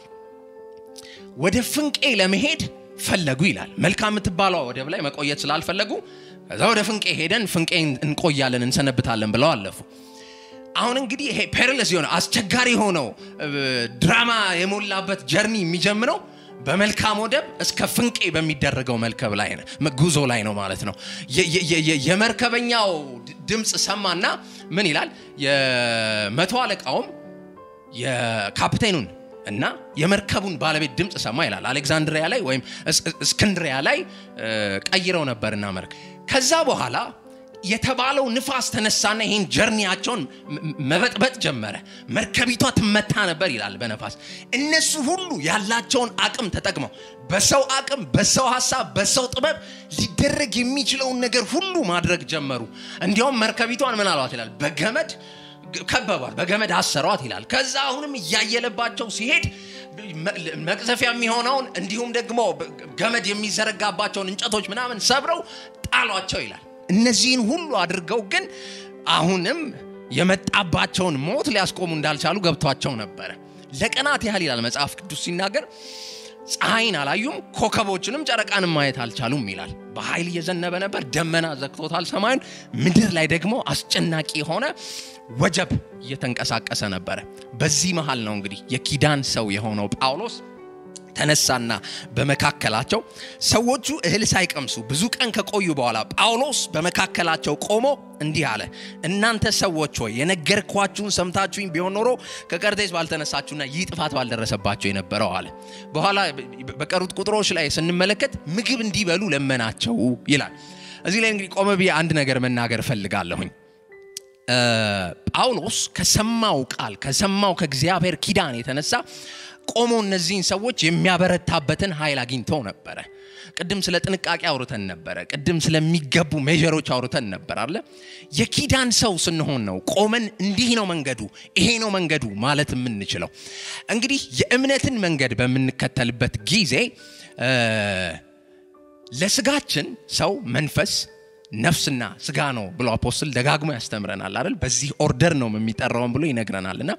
ወደ ፍንቄ ለመሄድ ፈለጉ ይላል። መልካም የምትባለው ወደብ ላይ መቆየት ስላልፈለጉ ከዛ ወደ ፍንቄ ሄደን ፍንቄ እንቆያለን እንሰነብታለን ብለው አለፉ። አሁን እንግዲህ ይሄ ፔርለስ የሆነ አስቸጋሪ ሆነው ድራማ የሞላበት ጀርኒ የሚጀምረው በመልካም ወደብ እስከ ፍንቄ በሚደረገው መርከብ ላይ ጉዞ ላይ ነው ማለት ነው። የመርከበኛው ድምፅ ሰማና ምን ይላል? የመቶ አለቃውም የካፕቴኑን እና የመርከቡን ባለቤት ድምፅ ሰማ ይላል። አሌክዛንድሪያ ላይ ወይም እስክንድሪያ ላይ ቀይረው ነበርና መርከብ ከዛ በኋላ የተባለው ንፋስ ተነሳና ይህን ጀርኒያቸውን መበጥበጥ ጀመረ። መርከቢቷ ትመታ ነበር ይላል በነፋስ። እነሱ ሁሉ ያላቸውን አቅም ተጠቅመው በሰው አቅም፣ በሰው ሀሳብ፣ በሰው ጥበብ ሊደረግ የሚችለውን ነገር ሁሉ ማድረግ ጀመሩ። እንዲያውም መርከቢቷን ምን አሏት ይላል በገመድ ከበቧት፣ በገመድ አሰሯት ይላል። ከዛ አሁንም እያየለባቸው ሲሄድ መቅዘፊያ የሚሆነውን እንዲሁም ደግሞ ገመድ የሚዘረጋባቸውን እንጨቶች ምናምን ሰብረው ጣሏቸው ይላል። እነዚህን ሁሉ አድርገው ግን አሁንም የመጣባቸውን ሞት ሊያስቆሙ እንዳልቻሉ ገብቷቸው ነበረ። ለቀናት ያህል ይላል መጽሐፍ ቅዱስ ሲናገር ፀሐይን አላዩም፣ ኮከቦችንም ጨረቃንም ማየት አልቻሉም ይላል። በኃይል እየዘነበ ነበር፣ ደመና ዘግቶታል ሰማዩን። ምድር ላይ ደግሞ አስጨናቂ የሆነ ወጀብ እየተንቀሳቀሰ ነበረ። በዚህ መሃል ነው እንግዲህ የኪዳን ሰው የሆነው ጳውሎስ ተነሳና በመካከላቸው ሰዎቹ እህል ሳይቀምሱ ብዙ ቀን ከቆዩ በኋላ ጳውሎስ በመካከላቸው ቆሞ እንዲህ አለ፣ እናንተ ሰዎች ሆይ የነገርኳችሁን ሰምታችሁኝ ቢሆን ኖሮ ከቀርጤስ ባልተነሳችሁና ይህ ጥፋት ባልደረሰባቸው የነበረው አለ። በኋላ በቀሩት ቁጥሮች ላይ ስንመለከት ምግብ እንዲበሉ ለመናቸው ይላል። እዚህ ላይ እንግዲህ ቆመ ብዬ አንድ ነገር መናገር እፈልጋለሁኝ። ጳውሎስ ከሰማው ቃል ከሰማው ከእግዚአብሔር ኪዳን የተነሳ ቆሞ እነዚህን ሰዎች የሚያበረታበትን ኃይል አግኝተው ነበረ። ቅድም ስለ ጥንቃቄ አውርተን ነበረ። ቅድም ስለሚገቡ ሜዥሮች አውርተን ነበር አለ። የኪዳን ሰው ስንሆን ነው ቆመን እንዲህ ነው መንገዱ፣ ይሄ ነው መንገዱ ማለት የምንችለው። እንግዲህ የእምነትን መንገድ በምንከተልበት ጊዜ ለስጋችን ሰው መንፈስ ነፍስና ስጋ ነው ብሎ አፖስትል ደጋግሞ ያስተምረናል አይደል? በዚህ ኦርደር ነው የሚጠራውን ብሎ ይነግረናል እና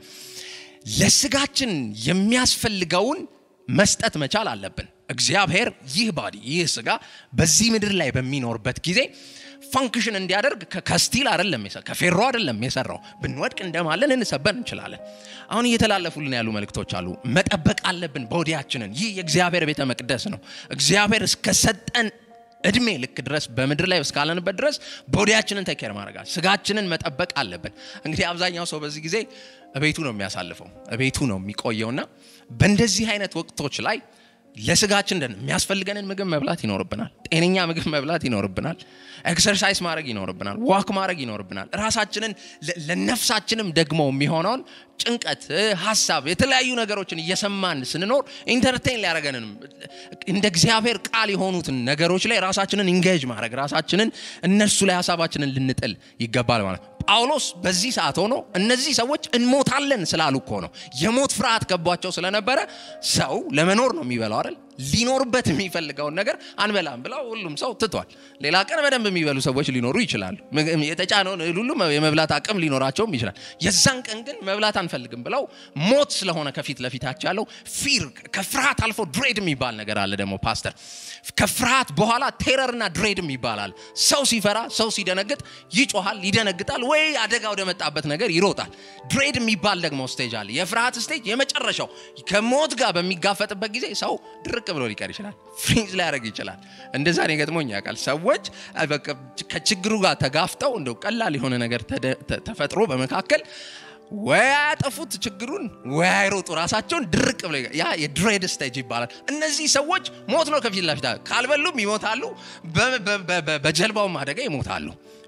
ለስጋችን የሚያስፈልገውን መስጠት መቻል አለብን። እግዚአብሔር ይህ ባዲ ይህ ስጋ በዚህ ምድር ላይ በሚኖርበት ጊዜ ፋንክሽን እንዲያደርግ ከስቲል አይደለም ከፌሮ አይደለም የሰራው። ብንወድቅ እንደማለን እንሰበር እንችላለን። አሁን እየተላለፉልን ያሉ መልእክቶች አሉ። መጠበቅ አለብን ቦዲያችንን። ይህ የእግዚአብሔር ቤተ መቅደስ ነው። እግዚአብሔር እስከሰጠን እድሜ ልክ ድረስ በምድር ላይ እስካለንበት ድረስ ቦዲያችንን ተኬር ማድረጋል ስጋችንን መጠበቅ አለብን። እንግዲህ አብዛኛው ሰው በዚህ ጊዜ እቤቱ ነው የሚያሳልፈው፣ እቤቱ ነው የሚቆየውና በእንደዚህ አይነት ወቅቶች ላይ ለስጋችን ደን የሚያስፈልገንን ምግብ መብላት ይኖርብናል። ጤነኛ ምግብ መብላት ይኖርብናል። ኤክሰርሳይዝ ማድረግ ይኖርብናል። ዋክ ማድረግ ይኖርብናል። ራሳችንን ለነፍሳችንም ደግሞ የሚሆነውን ጭንቀት፣ ሀሳብ፣ የተለያዩ ነገሮችን እየሰማን ስንኖር ኢንተርቴን ሊያደረገንም እንደ እግዚአብሔር ቃል የሆኑትን ነገሮች ላይ ራሳችንን ኢንጌጅ ማድረግ ራሳችንን እነሱ ላይ ሀሳባችንን ልንጥል ይገባል ማለት ነው። ጳውሎስ በዚህ ሰዓት ሆኖ እነዚህ ሰዎች እንሞታለን ስላሉ እኮ ነው። የሞት ፍርሃት ገቧቸው ስለነበረ ሰው ለመኖር ነው የሚበላው አይደል? ሊኖርበት የሚፈልገውን ነገር አንበላም ብለው ሁሉም ሰው ትቷል። ሌላ ቀን በደንብ የሚበሉ ሰዎች ሊኖሩ ይችላሉ። የተጫነውን እህል ሁሉ የመብላት አቅም ሊኖራቸውም ይችላል። የዛን ቀን ግን መብላት አንፈልግም ብለው ሞት ስለሆነ ከፊት ለፊታቸው ያለው ፊር ከፍርሃት አልፎ ድሬድ የሚባል ነገር አለ ደግሞ ፓስተር ከፍርሃት በኋላ ቴረርና ድሬድም ይባላል። ሰው ሲፈራ፣ ሰው ሲደነግጥ ይጮሃል፣ ይደነግጣል፣ ወይ አደጋ ወደ መጣበት ነገር ይሮጣል። ድሬድ የሚባል ደግሞ ስቴጅ አለ። የፍርሃት ስቴጅ የመጨረሻው ከሞት ጋር በሚጋፈጥበት ጊዜ ሰው ድርቅ ብሎ ሊቀር ይችላል፣ ፍሪዝ ሊያደርግ ይችላል። እንደዛ ነው ገጥሞኝ ያውቃል። ሰዎች ከችግሩ ጋር ተጋፍጠው እንደው ቀላል የሆነ ነገር ተፈጥሮ በመካከል ወይ አያጠፉት ችግሩን ወይ አይሮጡ ራሳቸውን ድርቅ ብሎ ያ የድሬድ ስቴጅ ይባላል። እነዚህ ሰዎች ሞት ነው ከፊት ለፊት ካልበሉም ይሞታሉ፣ በጀልባውም አደጋ ይሞታሉ።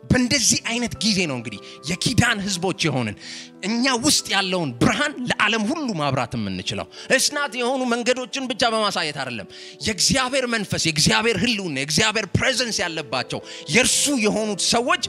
በእንደዚህ አይነት ጊዜ ነው እንግዲህ የኪዳን ህዝቦች የሆንን እኛ ውስጥ ያለውን ብርሃን ለዓለም ሁሉ ማብራት የምንችለው እስናት የሆኑ መንገዶችን ብቻ በማሳየት አይደለም። የእግዚአብሔር መንፈስ፣ የእግዚአብሔር ህልውና፣ የእግዚአብሔር ፕሬዘንስ ያለባቸው የእርሱ የሆኑት ሰዎች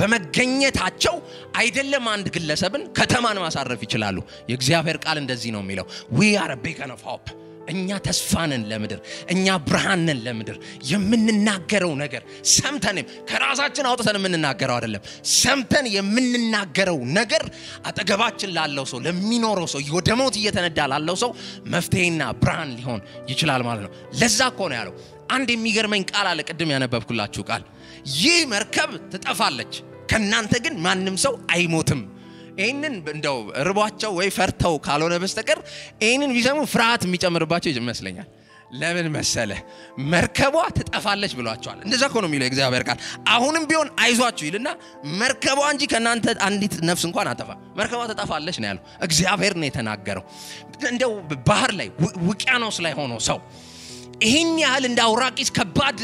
በመገኘታቸው አይደለም አንድ ግለሰብን ከተማን ማሳረፍ ይችላሉ። የእግዚአብሔር ቃል እንደዚህ ነው የሚለው ዊ አር ቤከን ኦፍ ሆፕ እኛ ተስፋንን ለምድር እኛ ብርሃንን ለምድር የምንናገረው ነገር ሰምተንም ከራሳችን አውጥተን የምንናገረው አይደለም ሰምተን የምንናገረው ነገር አጠገባችን ላለው ሰው ለሚኖረው ሰው ወደ ሞት እየተነዳ ላለው ሰው መፍትሄና ብርሃን ሊሆን ይችላል ማለት ነው ለዛ እኮ ነው ያለው አንድ የሚገርመኝ ቃል አለ ቅድም ያነበብኩላችሁ ቃል ይህ መርከብ ትጠፋለች ከእናንተ ግን ማንም ሰው አይሞትም ይህንን እንደው ርቧቸው ወይ ፈርተው ካልሆነ በስተቀር ይህንን ቢሰሙ ፍርሃት የሚጨምርባቸው ይመስለኛል። ለምን መሰለ? መርከቧ ትጠፋለች ብሏቸዋል። እንደዛ እኮ ነው የሚለው የእግዚአብሔር ቃል። አሁንም ቢሆን አይዟችሁ ይልና መርከቧ እንጂ ከእናንተ አንዲት ነፍስ እንኳን አጠፋ መርከቧ ትጠፋለች ነው ያለው። እግዚአብሔር ነው የተናገረው። እንደው ባህር ላይ ውቅያኖስ ላይ ሆኖ ሰው ይህን ያህል እንደ አውራቂስ ከባድ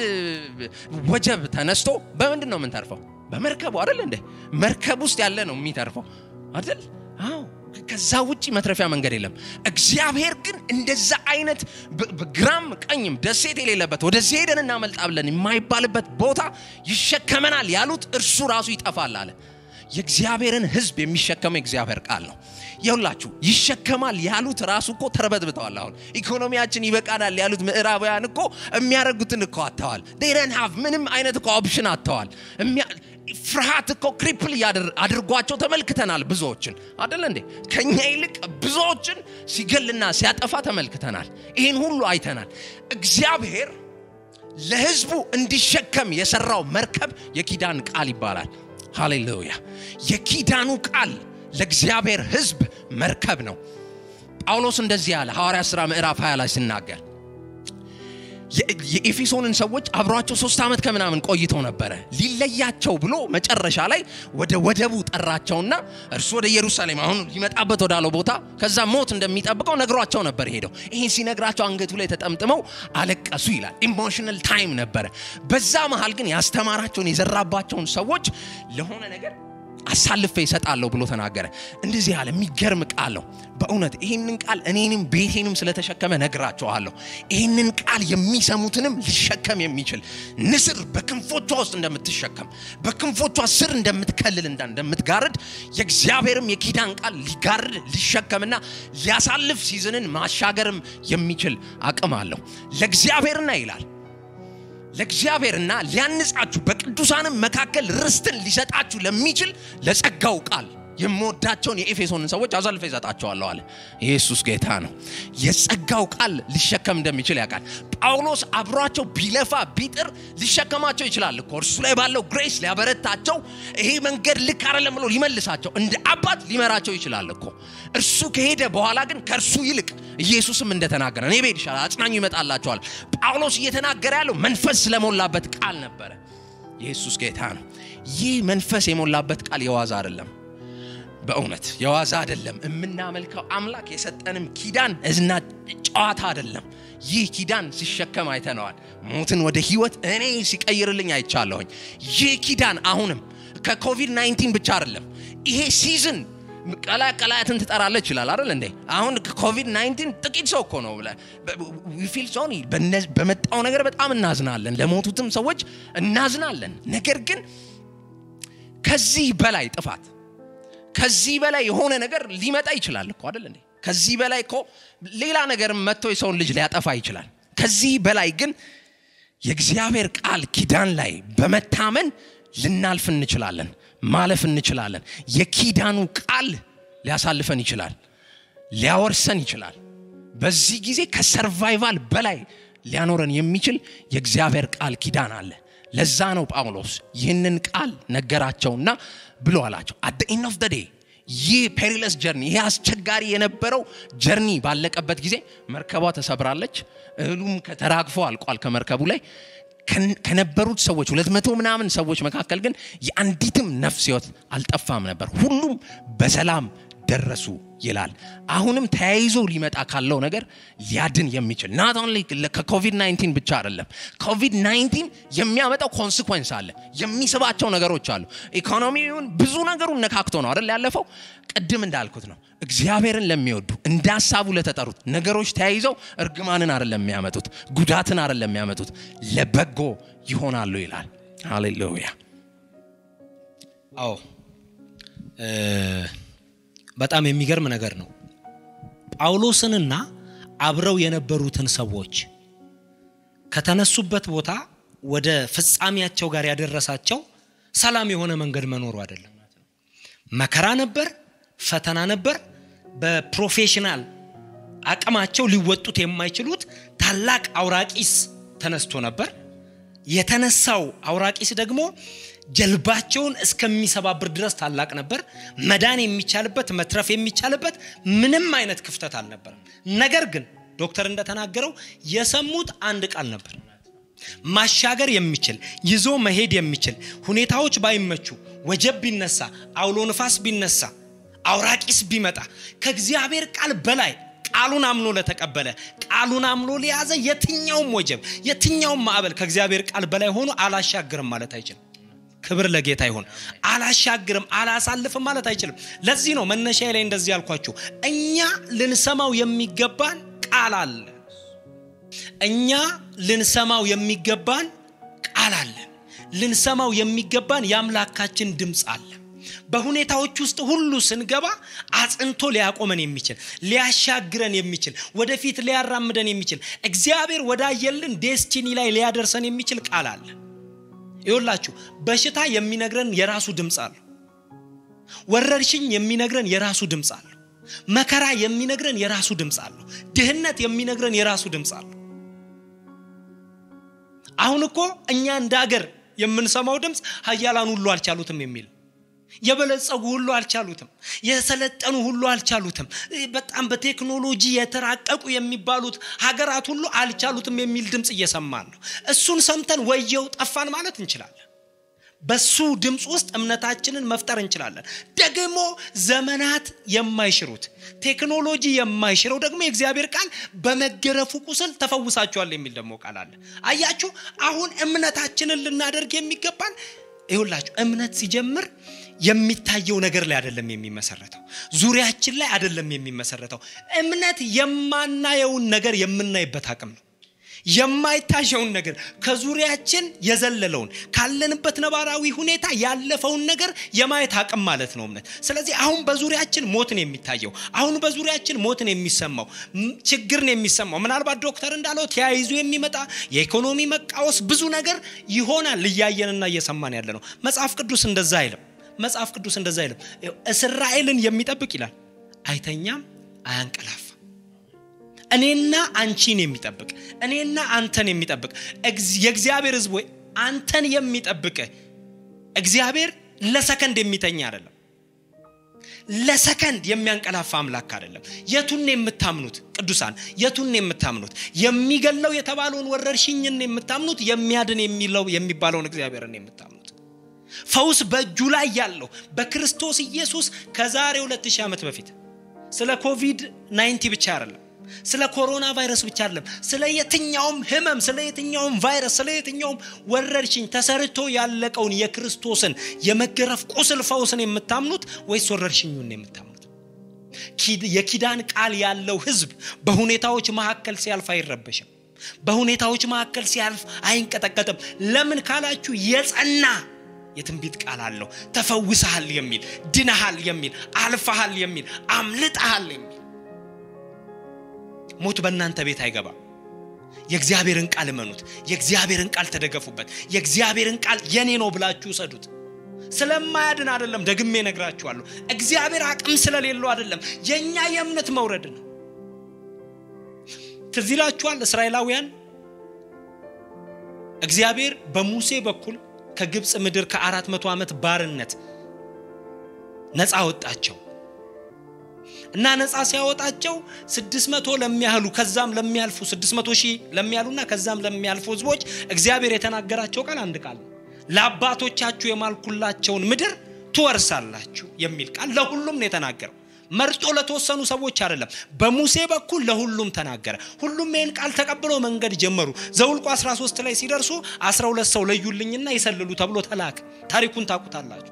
ወጀብ ተነስቶ በምንድን ነው የምንተርፈው? በመርከቡ አይደል እንዴ? መርከብ ውስጥ ያለ ነው የሚተርፈው አይደል? አዎ። ከዛ ውጭ መትረፊያ መንገድ የለም። እግዚአብሔር ግን እንደዛ አይነት ግራም ቀኝም ደሴት የሌለበት ወደዚህ ሄደን እናመልጣ ብለን የማይባልበት ቦታ ይሸከመናል ያሉት እርሱ ራሱ ይጠፋል አለ። የእግዚአብሔርን ሕዝብ የሚሸከመው የእግዚአብሔር ቃል ነው። የሁላችሁ ይሸከማል ያሉት ራሱ እኮ ተርበትብተዋል። አሁን ኢኮኖሚያችን ይበቃናል ያሉት ምዕራባውያን እኮ የሚያደርጉትን እኮ አጥተዋል። ዴረን ሀቭ ምንም አይነት እኮ ኦፕሽን አጥተዋል። ፍርሃት እኮ ክሪፕል አድርጓቸው ተመልክተናል። ብዙዎችን አደለ እንዴ? ከኛ ይልቅ ብዙዎችን ሲገልና ሲያጠፋ ተመልክተናል። ይህን ሁሉ አይተናል። እግዚአብሔር ለህዝቡ እንዲሸከም የሰራው መርከብ የኪዳን ቃል ይባላል። ሃሌሉያ! የኪዳኑ ቃል ለእግዚአብሔር ህዝብ መርከብ ነው። ጳውሎስ እንደዚህ ያለ ሐዋርያ ሥራ ምዕራፍ 20 ላይ ሲናገር የኤፌሶንን ሰዎች አብሯቸው ሶስት ዓመት ከምናምን ቆይተው ነበረ። ሊለያቸው ብሎ መጨረሻ ላይ ወደ ወደቡ ጠራቸውና እርሱ ወደ ኢየሩሳሌም አሁን ሊመጣበት ወዳለው ቦታ ከዛ ሞት እንደሚጠብቀው ነግሯቸው ነበር ሄደው። ይህን ሲነግራቸው አንገቱ ላይ ተጠምጥመው አለቀሱ ይላል። ኢሞሽናል ታይም ነበረ። በዛ መሃል ግን ያስተማራቸውን የዘራባቸውን ሰዎች ለሆነ ነገር አሳልፌ ይሰጣለሁ ብሎ ተናገረ። እንደዚህ ያለ የሚገርም ቃል ነው። በእውነት ይህንን ቃል እኔንም ቤቴንም ስለተሸከመ ነግራቸዋለሁ። ይህንን ቃል የሚሰሙትንም ሊሸከም የሚችል ንስር በክንፎቿ ውስጥ እንደምትሸከም በክንፎቿ ስር እንደምትከልል እንዳ እንደምትጋርድ የእግዚአብሔርም የኪዳን ቃል ሊጋርድ ሊሸከምና ሊያሳልፍ ሲዝንን ማሻገርም የሚችል አቅም አለው። ለእግዚአብሔርና ይላል ለእግዚአብሔርና ሊያንጻችሁ በቅዱሳንም መካከል ርስትን ሊሰጣችሁ ለሚችል ለጸጋው ቃል የምወዳቸውን የኤፌሶንን ሰዎች አሳልፈ ይሰጣቸዋለሁ አለ። ኢየሱስ ጌታ ነው። የጸጋው ቃል ሊሸከም እንደሚችል ያውቃል። ጳውሎስ አብሯቸው ቢለፋ ቢጥር ሊሸከማቸው ይችላል እኮ እርሱ ላይ ባለው ግሬስ ሊያበረታቸው፣ ይሄ መንገድ ልክ አይደለም ብሎ ሊመልሳቸው፣ እንደ አባት ሊመራቸው ይችላል እኮ። እርሱ ከሄደ በኋላ ግን ከእርሱ ይልቅ ኢየሱስም እንደተናገረ እኔ ብሄድ ይሻላል፣ አጽናኙ ይመጣላቸዋል። ጳውሎስ እየተናገረ ያለው መንፈስ ስለሞላበት ቃል ነበረ። ኢየሱስ ጌታ ነው። ይህ መንፈስ የሞላበት ቃል የዋዛ አይደለም። በእውነት የዋዛ አይደለም። የምናመልከው አምላክ የሰጠንም ኪዳን እዝና ጨዋታ አይደለም። ይህ ኪዳን ሲሸከም አይተነዋል። ሞትን ወደ ህይወት እኔ ሲቀይርልኝ አይቻለሁኝ። ይህ ኪዳን አሁንም ከኮቪድ 19 ብቻ አይደለም። ይሄ ሲዝን ቀላ ቀላያትን ትጠራለች ይችላል አይደል እንዴ? አሁን ኮቪድ 19 ጥቂት ሰው እኮ ነው ፊል ሶኒ በመጣው ነገር በጣም እናዝናለን። ለሞቱትም ሰዎች እናዝናለን። ነገር ግን ከዚህ በላይ ጥፋት ከዚህ በላይ የሆነ ነገር ሊመጣ ይችላል እኮ አይደል እንዴ? ከዚህ በላይ እኮ ሌላ ነገር መጥቶ የሰውን ልጅ ሊያጠፋ ይችላል። ከዚህ በላይ ግን የእግዚአብሔር ቃል ኪዳን ላይ በመታመን ልናልፍ እንችላለን፣ ማለፍ እንችላለን። የኪዳኑ ቃል ሊያሳልፈን ይችላል፣ ሊያወርሰን ይችላል። በዚህ ጊዜ ከሰርቫይቫል በላይ ሊያኖረን የሚችል የእግዚአብሔር ቃል ኪዳን አለ። ለዛ ነው ጳውሎስ ይህንን ቃል ነገራቸውና ብሎ አላቸው አት ኢንድ ኦፍ ዴይ ይህ ፔሪለስ ጀርኒ ይህ አስቸጋሪ የነበረው ጀርኒ ባለቀበት ጊዜ መርከቧ ተሰብራለች። እህሉም ተራግፎ አልቋል ከመርከቡ ላይ ከነበሩት ሰዎች ሁለት መቶ ምናምን ሰዎች መካከል ግን የአንዲትም ነፍስ ህይወት አልጠፋም ነበር። ሁሉም በሰላም ደረሱ ይላል። አሁንም ተያይዞ ሊመጣ ካለው ነገር ሊያድን የሚችል ናት ኦንሊ ከኮቪድ 19 ብቻ አይደለም። ኮቪድ 19 የሚያመጣው ኮንስኮንስ አለ፣ የሚስባቸው ነገሮች አሉ። ኢኮኖሚውን ብዙ ነገሩን ነካክቶ ነው አይደል ያለፈው። ቅድም እንዳልኩት ነው እግዚአብሔርን ለሚወዱ እንደ ሀሳቡ ለተጠሩት ነገሮች ተያይዘው እርግማንን አይደለም የሚያመጡት፣ ጉዳትን አይደለም የሚያመጡት፣ ለበጎ ይሆናሉ ይላል። ሃሌሉያ። አዎ በጣም የሚገርም ነገር ነው። ጳውሎስንና አብረው የነበሩትን ሰዎች ከተነሱበት ቦታ ወደ ፍጻሜያቸው ጋር ያደረሳቸው ሰላም የሆነ መንገድ መኖሩ አይደለም። መከራ ነበር፣ ፈተና ነበር። በፕሮፌሽናል አቅማቸው ሊወጡት የማይችሉት ታላቅ አውራቂስ ተነስቶ ነበር። የተነሳው አውራቂስ ደግሞ ጀልባቸውን እስከሚሰባብር ድረስ ታላቅ ነበር። መዳን የሚቻልበት መትረፍ የሚቻልበት ምንም አይነት ክፍተት አልነበረም። ነገር ግን ዶክተር እንደተናገረው የሰሙት አንድ ቃል ነበር። ማሻገር የሚችል ይዞ መሄድ የሚችል ሁኔታዎች ባይመቹ፣ ወጀብ ቢነሳ፣ አውሎ ንፋስ ቢነሳ፣ አውራቂስ ቢመጣ ከእግዚአብሔር ቃል በላይ ቃሉን አምኖ ለተቀበለ ቃሉን አምኖ ለያዘ የትኛውም ወጀብ የትኛውም ማዕበል ከእግዚአብሔር ቃል በላይ ሆኖ አላሻግርም ማለት አይችልም። ክብር ለጌታ ይሁን። አላሻግርም አላሳልፍም ማለት አይችልም። ለዚህ ነው መነሻ ላይ እንደዚህ ያልኳችሁ፣ እኛ ልንሰማው የሚገባን ቃል አለ። እኛ ልንሰማው የሚገባን ቃል አለ። ልንሰማው የሚገባን የአምላካችን ድምፅ አለ። በሁኔታዎች ውስጥ ሁሉ ስንገባ አጽንቶ ሊያቆመን የሚችል ሊያሻግረን የሚችል ወደፊት ሊያራምደን የሚችል እግዚአብሔር ወዳየልን ዴስቲኒ ላይ ሊያደርሰን የሚችል ቃል አለ። ይወላችሁ በሽታ የሚነግረን የራሱ ድምፅ አለው። ወረርሽኝ የሚነግረን የራሱ ድምፅ አለው። መከራ የሚነግረን የራሱ ድምፅ አለው። ድህነት የሚነግረን የራሱ ድምፅ አለው። አሁን እኮ እኛ እንደ አገር የምንሰማው ድምፅ ሀያላን ሁሉ አልቻሉትም የሚል የበለጸጉ ሁሉ አልቻሉትም። የሰለጠኑ ሁሉ አልቻሉትም። በጣም በቴክኖሎጂ የተራቀቁ የሚባሉት ሀገራት ሁሉ አልቻሉትም የሚል ድምፅ እየሰማን ነው። እሱን ሰምተን ወየው ጠፋን ማለት እንችላለን። በሱ ድምፅ ውስጥ እምነታችንን መፍጠር እንችላለን። ደግሞ ዘመናት የማይሽሩት ቴክኖሎጂ የማይሽረው ደግሞ የእግዚአብሔር ቃል በመገረፉ ቁስል ተፈውሳችኋል የሚል ደግሞ ቃል አለ። አያችሁ፣ አሁን እምነታችንን ልናደርግ የሚገባን ይሁላችሁ እምነት ሲጀምር የሚታየው ነገር ላይ አይደለም የሚመሰረተው፣ ዙሪያችን ላይ አይደለም የሚመሰረተው። እምነት የማናየውን ነገር የምናይበት አቅም ነው። የማይታየውን ነገር ከዙሪያችን የዘለለውን ካለንበት ነባራዊ ሁኔታ ያለፈውን ነገር የማየት አቅም ማለት ነው እምነት። ስለዚህ አሁን በዙሪያችን ሞትን የሚታየው አሁን በዙሪያችን ሞትን የሚሰማው ችግርን የሚሰማው ምናልባት ዶክተር እንዳለው ተያይዞ የሚመጣ የኢኮኖሚ መቃወስ ብዙ ነገር ይሆናል እያየንና እየሰማን ያለ ነው። መጽሐፍ ቅዱስ እንደዛ አይልም። መጽሐፍ ቅዱስ እንደዛ አይልም። እስራኤልን የሚጠብቅ ይላል አይተኛም፣ አያንቀላፋ እኔና አንቺን የሚጠብቅ እኔና አንተን የሚጠብቅ የእግዚአብሔር ሕዝብ ወይ አንተን የሚጠብቅ እግዚአብሔር ለሰከንድ የሚተኛ አይደለም። ለሰከንድ የሚያንቀላፋ አምላክ አይደለም። የቱን የምታምኑት ቅዱሳን? የቱን የምታምኑት? የሚገለው የተባለውን ወረርሽኝን የምታምኑት? የሚያድን የሚለው የሚባለውን እግዚአብሔርን የምታምኑት? ፈውስ በእጁ ላይ ያለው በክርስቶስ ኢየሱስ ከዛሬ 2000 ዓመት በፊት ስለ ኮቪድ 19 ብቻ አይደለም ስለ ኮሮና ቫይረስ ብቻ አይደለም። ስለ የትኛውም ህመም፣ ስለ የትኛውም ቫይረስ፣ ስለ የትኛውም ወረርሽኝ ተሰርቶ ያለቀውን የክርስቶስን የመገረፍ ቁስል ፈውስን የምታምኑት ወይስ ወረርሽኙን የምታምኑት? የኪዳን ቃል ያለው ህዝብ በሁኔታዎች መካከል ሲያልፍ አይረበሽም። በሁኔታዎች መካከል ሲያልፍ አይንቀጠቀጥም። ለምን ካላችሁ የጸና የትንቢት ቃል አለው። ተፈውሰሃል የሚል ድነሃል የሚል አልፈሃል የሚል አምልጠሃል የሚል ሞት በእናንተ ቤት አይገባም። የእግዚአብሔርን ቃል እመኑት። የእግዚአብሔርን ቃል ተደገፉበት። የእግዚአብሔርን ቃል የኔ ነው ብላችሁ ውሰዱት። ስለማያድን አይደለም፣ ደግሜ ነግራችኋለሁ። እግዚአብሔር አቅም ስለሌለው አይደለም፣ የእኛ የእምነት መውረድ ነው። ትዝ ይላችኋል እስራኤላውያን እግዚአብሔር በሙሴ በኩል ከግብፅ ምድር ከአራት መቶ ዓመት ባርነት ነፃ ወጣቸው እና ነፃ ሲያወጣቸው ስድስት መቶ ለሚያህሉ ከዛም ለሚያልፉ ስድስት መቶ ሺህ ለሚያሉና ከዛም ለሚያልፉ ህዝቦች እግዚአብሔር የተናገራቸው ቃል አንድ ቃል ነው። ለአባቶቻችሁ የማልኩላቸውን ምድር ትወርሳላችሁ የሚል ቃል ለሁሉም ነው የተናገረው። መርጦ ለተወሰኑ ሰዎች አይደለም በሙሴ በኩል ለሁሉም ተናገረ ሁሉም ይህን ቃል ተቀብለው መንገድ ጀመሩ ዘውልቁ 13 ላይ ሲደርሱ 12 ሰው ለዩልኝና ይሰልሉ ተብሎ ተላከ ታሪኩን ታቁታላችሁ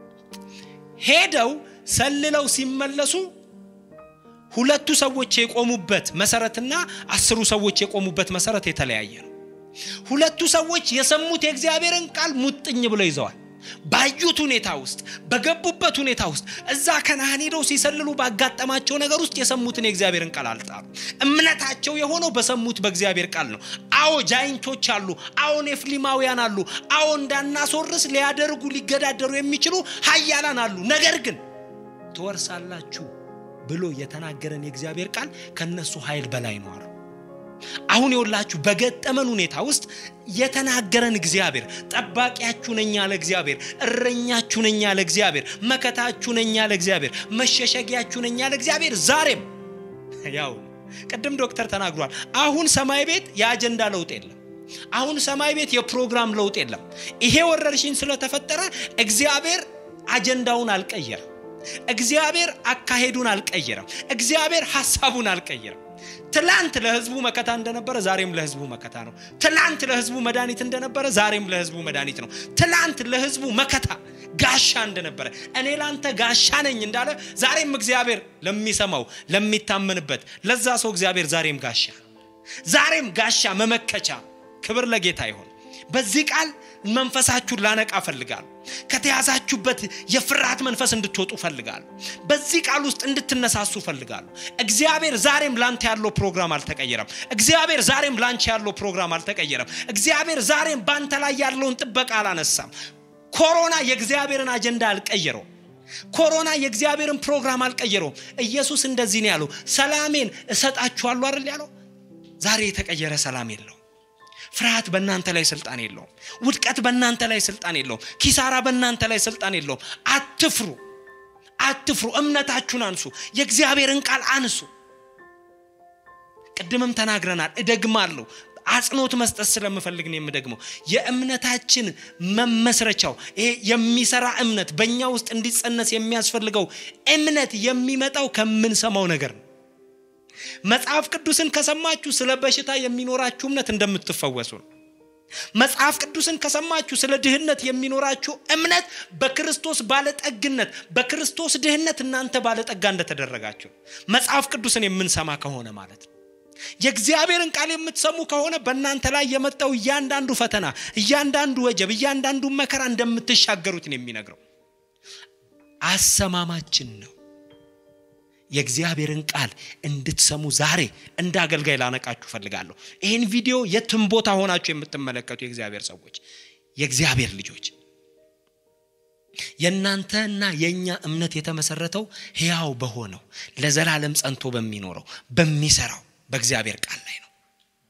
ሄደው ሰልለው ሲመለሱ ሁለቱ ሰዎች የቆሙበት መሰረትና አስሩ ሰዎች የቆሙበት መሰረት የተለያየ ነው ሁለቱ ሰዎች የሰሙት የእግዚአብሔርን ቃል ሙጥኝ ብለው ይዘዋል ባዩት ሁኔታ ውስጥ በገቡበት ሁኔታ ውስጥ እዛ ከነአን ሄደው ሲሰልሉ ባጋጠማቸው ነገር ውስጥ የሰሙትን የእግዚአብሔርን ቃል አልጣሉ እምነታቸው የሆነው በሰሙት በእግዚአብሔር ቃል ነው አዎ ጃይንቶች አሉ አዎ ኔፍሊማውያን አሉ አዎ እንዳናስወርስ ሊያደርጉ ሊገዳደሩ የሚችሉ ሀያላን አሉ ነገር ግን ትወርሳላችሁ ብሎ የተናገረን የእግዚአብሔር ቃል ከነሱ ኃይል በላይ ነው አሉ አሁን የወላችሁ በገጠመን ሁኔታ ውስጥ የተናገረን እግዚአብሔር ጠባቂያችሁ ነኝ ያለ እግዚአብሔር እረኛችሁ ነኝ ያለ እግዚአብሔር መከታችሁ ነኝ ያለ እግዚአብሔር መሸሸጊያችሁ ነኝ ያለ እግዚአብሔር ዛሬም ያው ቅድም ዶክተር ተናግሯል አሁን ሰማይ ቤት የአጀንዳ ለውጥ የለም አሁን ሰማይ ቤት የፕሮግራም ለውጥ የለም ይሄ ወረርሽኝ ስለተፈጠረ እግዚአብሔር አጀንዳውን አልቀየረም እግዚአብሔር አካሄዱን አልቀየረም እግዚአብሔር ሐሳቡን አልቀየረም ትላንት ለህዝቡ መከታ እንደነበረ ዛሬም ለህዝቡ መከታ ነው ትላንት ለህዝቡ መድኃኒት እንደነበረ ዛሬም ለህዝቡ መድኃኒት ነው ትላንት ለህዝቡ መከታ ጋሻ እንደነበረ እኔ ላንተ ጋሻ ነኝ እንዳለ ዛሬም እግዚአብሔር ለሚሰማው ለሚታመንበት ለዛ ሰው እግዚአብሔር ዛሬም ጋሻ ዛሬም ጋሻ መመከቻ ክብር ለጌታ ይሆን በዚህ ቃል መንፈሳችሁን ላነቃ ፈልጋለሁ ከተያዛችሁበት የፍርሃት መንፈስ እንድትወጡ ፈልጋለሁ በዚህ ቃል ውስጥ እንድትነሳሱ ፈልጋለሁ እግዚአብሔር ዛሬም ላንተ ያለው ፕሮግራም አልተቀየረም እግዚአብሔር ዛሬም ላንቺ ያለው ፕሮግራም አልተቀየረም እግዚአብሔር ዛሬም ባንተ ላይ ያለውን ጥበቃ አላነሳም ኮሮና የእግዚአብሔርን አጀንዳ አልቀየረው ኮሮና የእግዚአብሔርን ፕሮግራም አልቀየረውም ኢየሱስ እንደዚህ ነው ያለው ሰላሜን እሰጣችኋለሁ አይደል ያለው ዛሬ የተቀየረ ሰላም የለው ፍርሃት በእናንተ ላይ ስልጣን የለውም ውድቀት በእናንተ ላይ ስልጣን የለውም ኪሳራ በእናንተ ላይ ስልጣን የለውም አትፍሩ አትፍሩ እምነታችሁን አንሱ የእግዚአብሔርን ቃል አንሱ ቅድምም ተናግረናል እደግማለሁ አጽንኦት መስጠት ስለምፈልግ ነው የምደግመው የእምነታችን መመስረቻው ይሄ የሚሰራ እምነት በእኛ ውስጥ እንዲጸነስ የሚያስፈልገው እምነት የሚመጣው ከምንሰማው ነገር ነው መጽሐፍ ቅዱስን ከሰማችሁ ስለ በሽታ የሚኖራችሁ እምነት እንደምትፈወሱ ነው መጽሐፍ ቅዱስን ከሰማችሁ ስለ ድህነት የሚኖራችሁ እምነት በክርስቶስ ባለጠግነት በክርስቶስ ድህነት እናንተ ባለጠጋ እንደተደረጋችሁ መጽሐፍ ቅዱስን የምንሰማ ከሆነ ማለት ነው የእግዚአብሔርን ቃል የምትሰሙ ከሆነ በእናንተ ላይ የመጣው እያንዳንዱ ፈተና እያንዳንዱ ወጀብ እያንዳንዱ መከራ እንደምትሻገሩት ነው የሚነግረው አሰማማችን ነው የእግዚአብሔርን ቃል እንድትሰሙ ዛሬ እንደ አገልጋይ ላነቃችሁ ፈልጋለሁ ይህን ቪዲዮ የትም ቦታ ሆናችሁ የምትመለከቱ የእግዚአብሔር ሰዎች የእግዚአብሔር ልጆች የእናንተና የእኛ እምነት የተመሰረተው ሕያው በሆነው ለዘላለም ጸንቶ በሚኖረው በሚሰራው በእግዚአብሔር ቃል ላይ ነው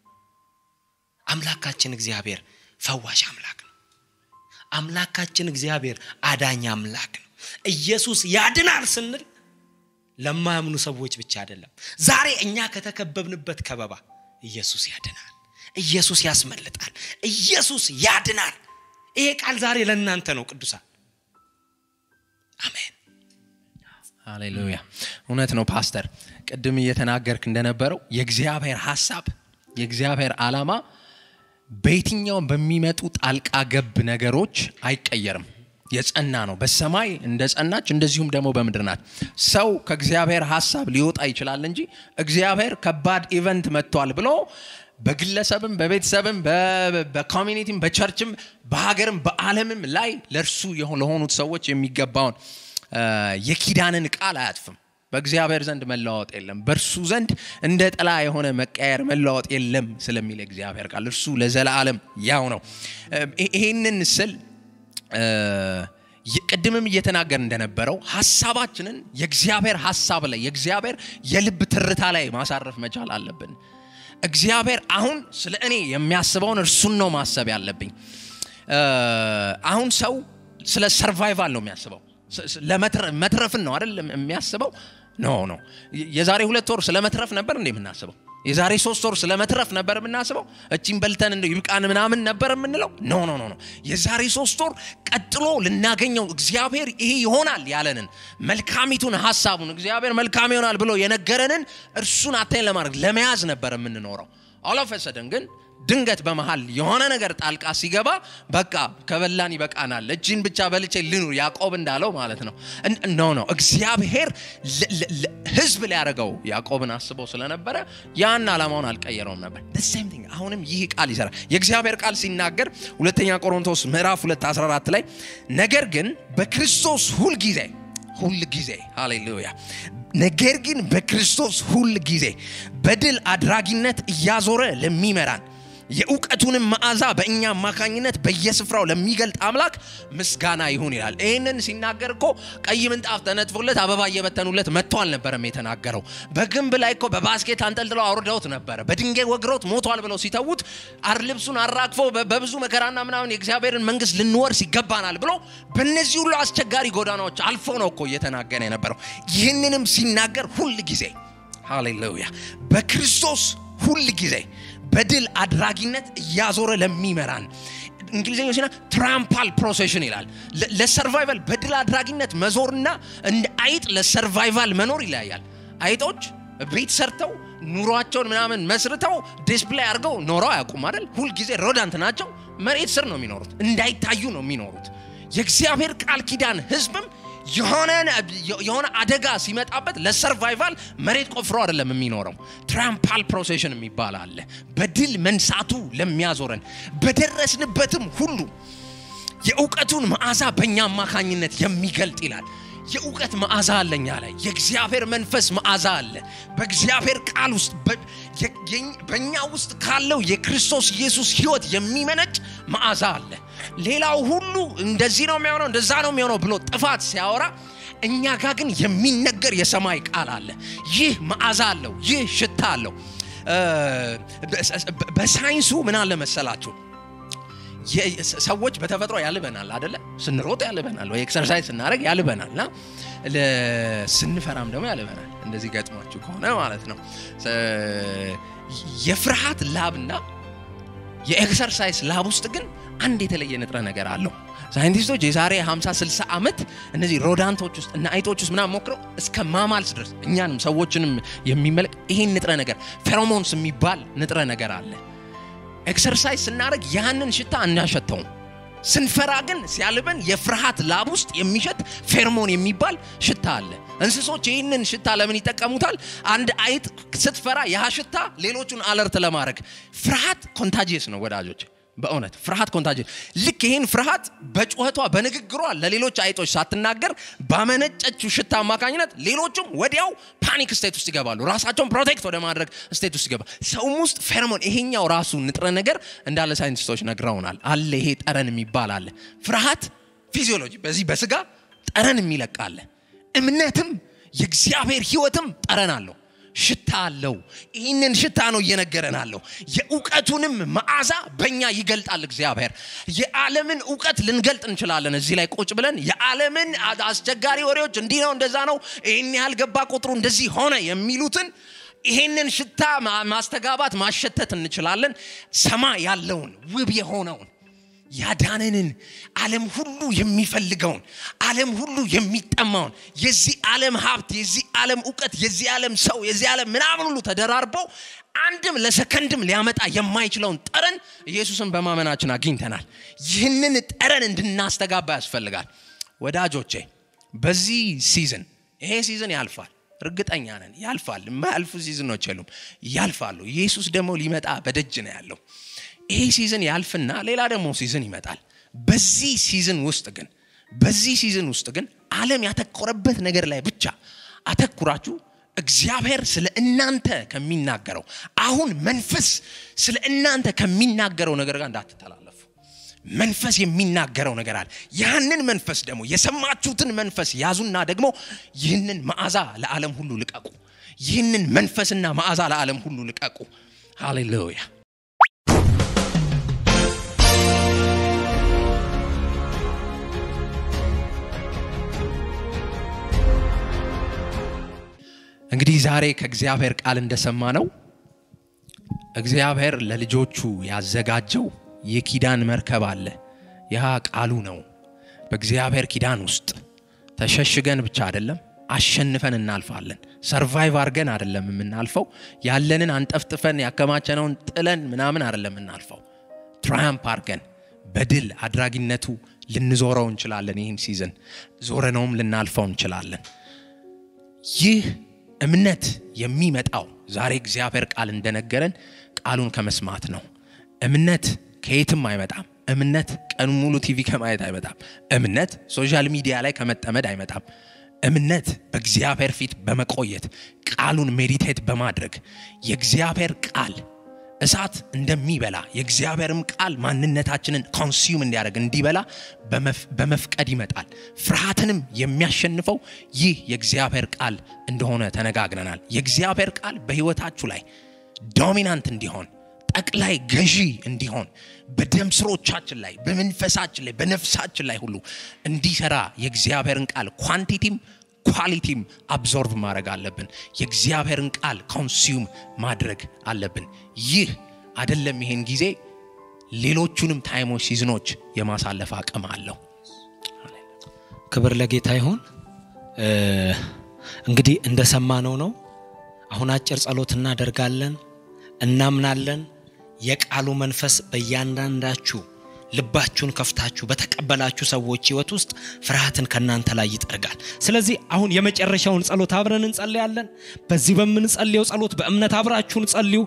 አምላካችን እግዚአብሔር ፈዋሽ አምላክ ነው አምላካችን እግዚአብሔር አዳኝ አምላክ ነው ኢየሱስ ያድናል ስንል ለማያምኑ ሰዎች ብቻ አይደለም ዛሬ እኛ ከተከበብንበት ከበባ ኢየሱስ ያድናል ኢየሱስ ያስመልጣል ኢየሱስ ያድናል ይሄ ቃል ዛሬ ለእናንተ ነው ቅዱሳን አሜን ሃሌሉያ እውነት ነው ፓስተር ቅድም እየተናገርክ እንደነበረው የእግዚአብሔር ሀሳብ የእግዚአብሔር ዓላማ በየትኛውም በሚመጡ ጣልቃ ገብ ነገሮች አይቀየርም የጸና ነው በሰማይ እንደ ጸናች እንደዚሁም ደግሞ በምድር ናት ሰው ከእግዚአብሔር ሀሳብ ሊወጣ ይችላል እንጂ እግዚአብሔር ከባድ ኢቨንት መጥቷል ብሎ በግለሰብም በቤተሰብም በኮሚኒቲም በቸርችም በሀገርም በአለምም ላይ ለእርሱ ለሆኑት ሰዎች የሚገባውን የኪዳንን ቃል አያጥፍም በእግዚአብሔር ዘንድ መለዋወጥ የለም በእርሱ ዘንድ እንደ ጥላ የሆነ መቀየር መለዋወጥ የለም ስለሚል እግዚአብሔር ቃል እርሱ ለዘላለም ያው ነው ይህንን ስል ቅድምም እየተናገር እንደነበረው ሀሳባችንን የእግዚአብሔር ሀሳብ ላይ የእግዚአብሔር የልብ ትርታ ላይ ማሳረፍ መቻል አለብን እግዚአብሔር አሁን ስለ እኔ የሚያስበውን እርሱን ነው ማሰብ ያለብኝ አሁን ሰው ስለ ሰርቫይቫል ነው የሚያስበው መትረፍን ነው አይደል የሚያስበው ኖ ኖ የዛሬ ሁለት ወር ስለ መትረፍ ነበር እንዴ የምናስበው የዛሬ ሶስት ወር ስለ መትረፍ ነበር የምናስበው እቺን በልተን እንደው ይብቃን ምናምን ነበር የምንለው ኖ ኖ ኖ ኖ የዛሬ ሶስት ወር ቀጥሎ ልናገኘው እግዚአብሔር ይሄ ይሆናል ያለንን መልካሚቱን ሀሳቡን እግዚአብሔር መልካም ይሆናል ብሎ የነገረንን እርሱን አታኝ ለማድረግ ለመያዝ ነበር የምንኖረው አለፈሰደን ግን ድንገት በመሃል የሆነ ነገር ጣልቃ ሲገባ በቃ ከበላን ይበቃናል እጅን ብቻ በልቼ ልኑር ያዕቆብ እንዳለው ማለት ነው ኖ ኖ እግዚአብሔር ህዝብ ሊያደርገው ያዕቆብን አስበው ስለነበረ ያን ዓላማውን አልቀየረውም ነበር ሴም ቲንግ አሁንም ይህ ቃል ይሰራል የእግዚአብሔር ቃል ሲናገር ሁለተኛ ቆሮንቶስ ምዕራፍ 2 14 ላይ ነገር ግን በክርስቶስ ሁል ጊዜ ሁል ጊዜ ሃሌሉያ ነገር ግን በክርስቶስ ሁል ጊዜ በድል አድራጊነት እያዞረ ለሚመራን የእውቀቱንም መዓዛ በእኛ አማካኝነት በየስፍራው ለሚገልጥ አምላክ ምስጋና ይሁን ይላል ይህንን ሲናገር እኮ ቀይ ምንጣፍ ተነጥፎለት አበባ እየበተኑለት መጥቶ አልነበረም የተናገረው በግንብ ላይ እኮ በባስኬት አንጠልጥለው አውርደውት ነበረ በድንጋይ ወግረውት ሞቷል ብለው ሲተዉት አር ልብሱን አራግፎ በብዙ መከራና ምናምን የእግዚአብሔርን መንግስት ልንወርስ ይገባናል ብሎ በእነዚህ ሁሉ አስቸጋሪ ጎዳናዎች አልፎ ነው እኮ እየተናገረ የነበረው ይህንንም ሲናገር ሁል ጊዜ ሃሌሉያ በክርስቶስ ሁል ጊዜ በድል አድራጊነት እያዞረ ለሚመራን እንግሊዝኛው ሲና ትራምፓል ፕሮሴሽን ይላል ለሰርቫይቫል በድል አድራጊነት መዞርና እንደ አይጥ ለሰርቫይቫል መኖር ይለያያል አይጦች ቤት ሰርተው ኑሯቸውን ምናምን መስርተው ዲስፕላይ አድርገው ኖረው አያውቁም አይደል ሁልጊዜ ሮዳንት ናቸው መሬት ስር ነው የሚኖሩት እንዳይታዩ ነው የሚኖሩት የእግዚአብሔር ቃል ኪዳን ህዝብም የሆነ አደጋ ሲመጣበት ለሰርቫይቫል መሬት ቆፍሮ አይደለም የሚኖረው ትራምፓል ፕሮሴሽን የሚባል አለ በድል መንሳቱ ለሚያዞረን በደረስንበትም ሁሉ የእውቀቱን መዓዛ በእኛ አማካኝነት የሚገልጥ ይላል የእውቀት መዓዛ አለኛ ላይ የእግዚአብሔር መንፈስ መዓዛ አለ በእግዚአብሔር ቃል ውስጥ በእኛ ውስጥ ካለው የክርስቶስ ኢየሱስ ህይወት የሚመነጭ መዓዛ አለ ሌላው ሁሉ እንደዚህ ነው የሚሆነው እንደዛ ነው የሚሆነው ብሎ ጥፋት ሲያወራ እኛ ጋር ግን የሚነገር የሰማይ ቃል አለ ይህ መዓዛ አለው ይህ ሽታ አለው በሳይንሱ ምን አለ መሰላችሁ ሰዎች በተፈጥሮ ያልበናል አደለ ስንሮጥ ያልበናል ወይ ኤክሰርሳይዝ ስናደረግ ያልበናል እና ስንፈራም ደግሞ ያልበናል እንደዚህ ገጥሟችሁ ከሆነ ማለት ነው የፍርሃት ላብና የኤክሰርሳይዝ ላብ ውስጥ ግን አንድ የተለየ ንጥረ ነገር አለው ሳይንቲስቶች የዛሬ 50 60 ዓመት እነዚህ ሮዳንቶች ውስጥ እና አይጦች ውስጥ ምናምን ሞክረው እስከ ማማልስ ድረስ እኛንም ሰዎችንም የሚመለክ ይሄን ንጥረ ነገር ፌሮሞንስ የሚባል ንጥረ ነገር አለ ኤክሰርሳይዝ ስናደርግ ያንን ሽታ እናሸተውም ስንፈራ ግን ሲያልበን የፍርሃት ላብ ውስጥ የሚሸት ፌርሞን የሚባል ሽታ አለ እንስሶች ይህንን ሽታ ለምን ይጠቀሙታል አንድ አይጥ ስትፈራ ያ ሽታ ሌሎቹን አለርት ለማድረግ ፍርሃት ኮንታጂየስ ነው ወዳጆች በእውነት ፍርሃት ኮንታጅ ልክ ይህን ፍርሃት በጩኸቷ በንግግሯ ለሌሎች አይጦች ሳትናገር ባመነጨችው ሽታ አማካኝነት ሌሎቹም ወዲያው ፓኒክ ስቴት ውስጥ ይገባሉ ራሳቸውን ፕሮቴክት ወደ ማድረግ ስቴት ውስጥ ይገባል ሰውም ውስጥ ፌርሞን ይሄኛው ራሱ ንጥረ ነገር እንዳለ ሳይንቲስቶች ነግረውናል አለ ይሄ ጠረን የሚባል አለ ፍርሃት ፊዚዮሎጂ በዚህ በስጋ ጠረን የሚለቃለ እምነትም የእግዚአብሔር ህይወትም ጠረን አለው ሽታ አለው ይህንን ሽታ ነው እየነገረን አለው የእውቀቱንም መዓዛ በእኛ ይገልጣል እግዚአብሔር የዓለምን እውቀት ልንገልጥ እንችላለን እዚህ ላይ ቁጭ ብለን የዓለምን አስቸጋሪ ወሬዎች እንዲህ ነው እንደዛ ነው ይህን ያህል ገባ ቁጥሩ እንደዚህ ሆነ የሚሉትን ይሄንን ሽታ ማስተጋባት ማሸተት እንችላለን ሰማ ያለውን ውብ የሆነውን ያዳነንን ዓለም ሁሉ የሚፈልገውን ዓለም ሁሉ የሚጠማውን የዚህ ዓለም ሀብት የዚህ ዓለም እውቀት የዚህ ዓለም ሰው የዚህ ዓለም ምናምን ሁሉ ተደራርበው አንድም ለሰከንድም ሊያመጣ የማይችለውን ጠረን ኢየሱስን በማመናችን አግኝተናል ይህንን ጠረን እንድናስተጋባ ያስፈልጋል ወዳጆቼ በዚህ ሲዝን ይሄ ሲዝን ያልፋል እርግጠኛ ነን ያልፋል የማያልፉ ሲዝኖች የሉም ያልፋሉ ኢየሱስ ደግሞ ሊመጣ በደጅ ነው ያለው ይሄ ሲዝን ያልፍና ሌላ ደግሞ ሲዝን ይመጣል በዚህ ሲዝን ውስጥ ግን በዚህ ሲዝን ውስጥ ግን ዓለም ያተኮረበት ነገር ላይ ብቻ አተኩራችሁ እግዚአብሔር ስለ እናንተ ከሚናገረው አሁን መንፈስ ስለ እናንተ ከሚናገረው ነገር ጋር እንዳትተላለፉ መንፈስ የሚናገረው ነገር አለ ያንን መንፈስ ደግሞ የሰማችሁትን መንፈስ ያዙና ደግሞ ይህንን መዓዛ ለዓለም ሁሉ ልቀቁ ይህንን መንፈስና መዓዛ ለዓለም ሁሉ ልቀቁ ሃሌሉያ እንግዲህ ዛሬ ከእግዚአብሔር ቃል እንደሰማ ነው እግዚአብሔር ለልጆቹ ያዘጋጀው የኪዳን መርከብ አለ። ያ ቃሉ ነው። በእግዚአብሔር ኪዳን ውስጥ ተሸሽገን ብቻ አይደለም አሸንፈን እናልፋለን። ሰርቫይቭ አድርገን አይደለም የምናልፈው። ያለንን አንጠፍጥፈን ያከማቸነውን ጥለን ምናምን አይደለም የምናልፈው። ትራያምፕ አድርገን በድል አድራጊነቱ ልንዞረው እንችላለን። ይህን ሲዝን ዞረነውም ልናልፈው እንችላለን። ይህ እምነት የሚመጣው ዛሬ እግዚአብሔር ቃል እንደነገረን ቃሉን ከመስማት ነው። እምነት ከየትም አይመጣም። እምነት ቀን ሙሉ ቲቪ ከማየት አይመጣም። እምነት ሶሻል ሚዲያ ላይ ከመጠመድ አይመጣም። እምነት በእግዚአብሔር ፊት በመቆየት ቃሉን ሜዲቴት በማድረግ የእግዚአብሔር ቃል እሳት እንደሚበላ የእግዚአብሔርም ቃል ማንነታችንን ኮንሱም እንዲያደርግ እንዲበላ በመፍቀድ ይመጣል። ፍርሃትንም የሚያሸንፈው ይህ የእግዚአብሔር ቃል እንደሆነ ተነጋግረናል። የእግዚአብሔር ቃል በሕይወታችሁ ላይ ዶሚናንት እንዲሆን ጠቅላይ ገዢ እንዲሆን በደም ስሮቻችን ላይ በመንፈሳችን ላይ በነፍሳችን ላይ ሁሉ እንዲሰራ የእግዚአብሔርን ቃል ኳንቲቲም ኳሊቲም አብዞርቭ ማድረግ አለብን። የእግዚአብሔርን ቃል ኮንሱም ማድረግ አለብን። ይህ አይደለም ይሄን ጊዜ ሌሎቹንም ታይሞች ሲዝኖች የማሳለፍ አቅም አለው። ክብር ለጌታ ይሁን። እንግዲህ እንደሰማነው ነው። አሁን አጭር ጸሎት እናደርጋለን። እናምናለን የቃሉ መንፈስ በእያንዳንዳችሁ ልባችሁን ከፍታችሁ በተቀበላችሁ ሰዎች ህይወት ውስጥ ፍርሃትን ከእናንተ ላይ ይጠርጋል። ስለዚህ አሁን የመጨረሻውን ጸሎት አብረን እንጸልያለን። በዚህ በምንጸልየው ጸሎት በእምነት አብራችሁን ጸልዩ።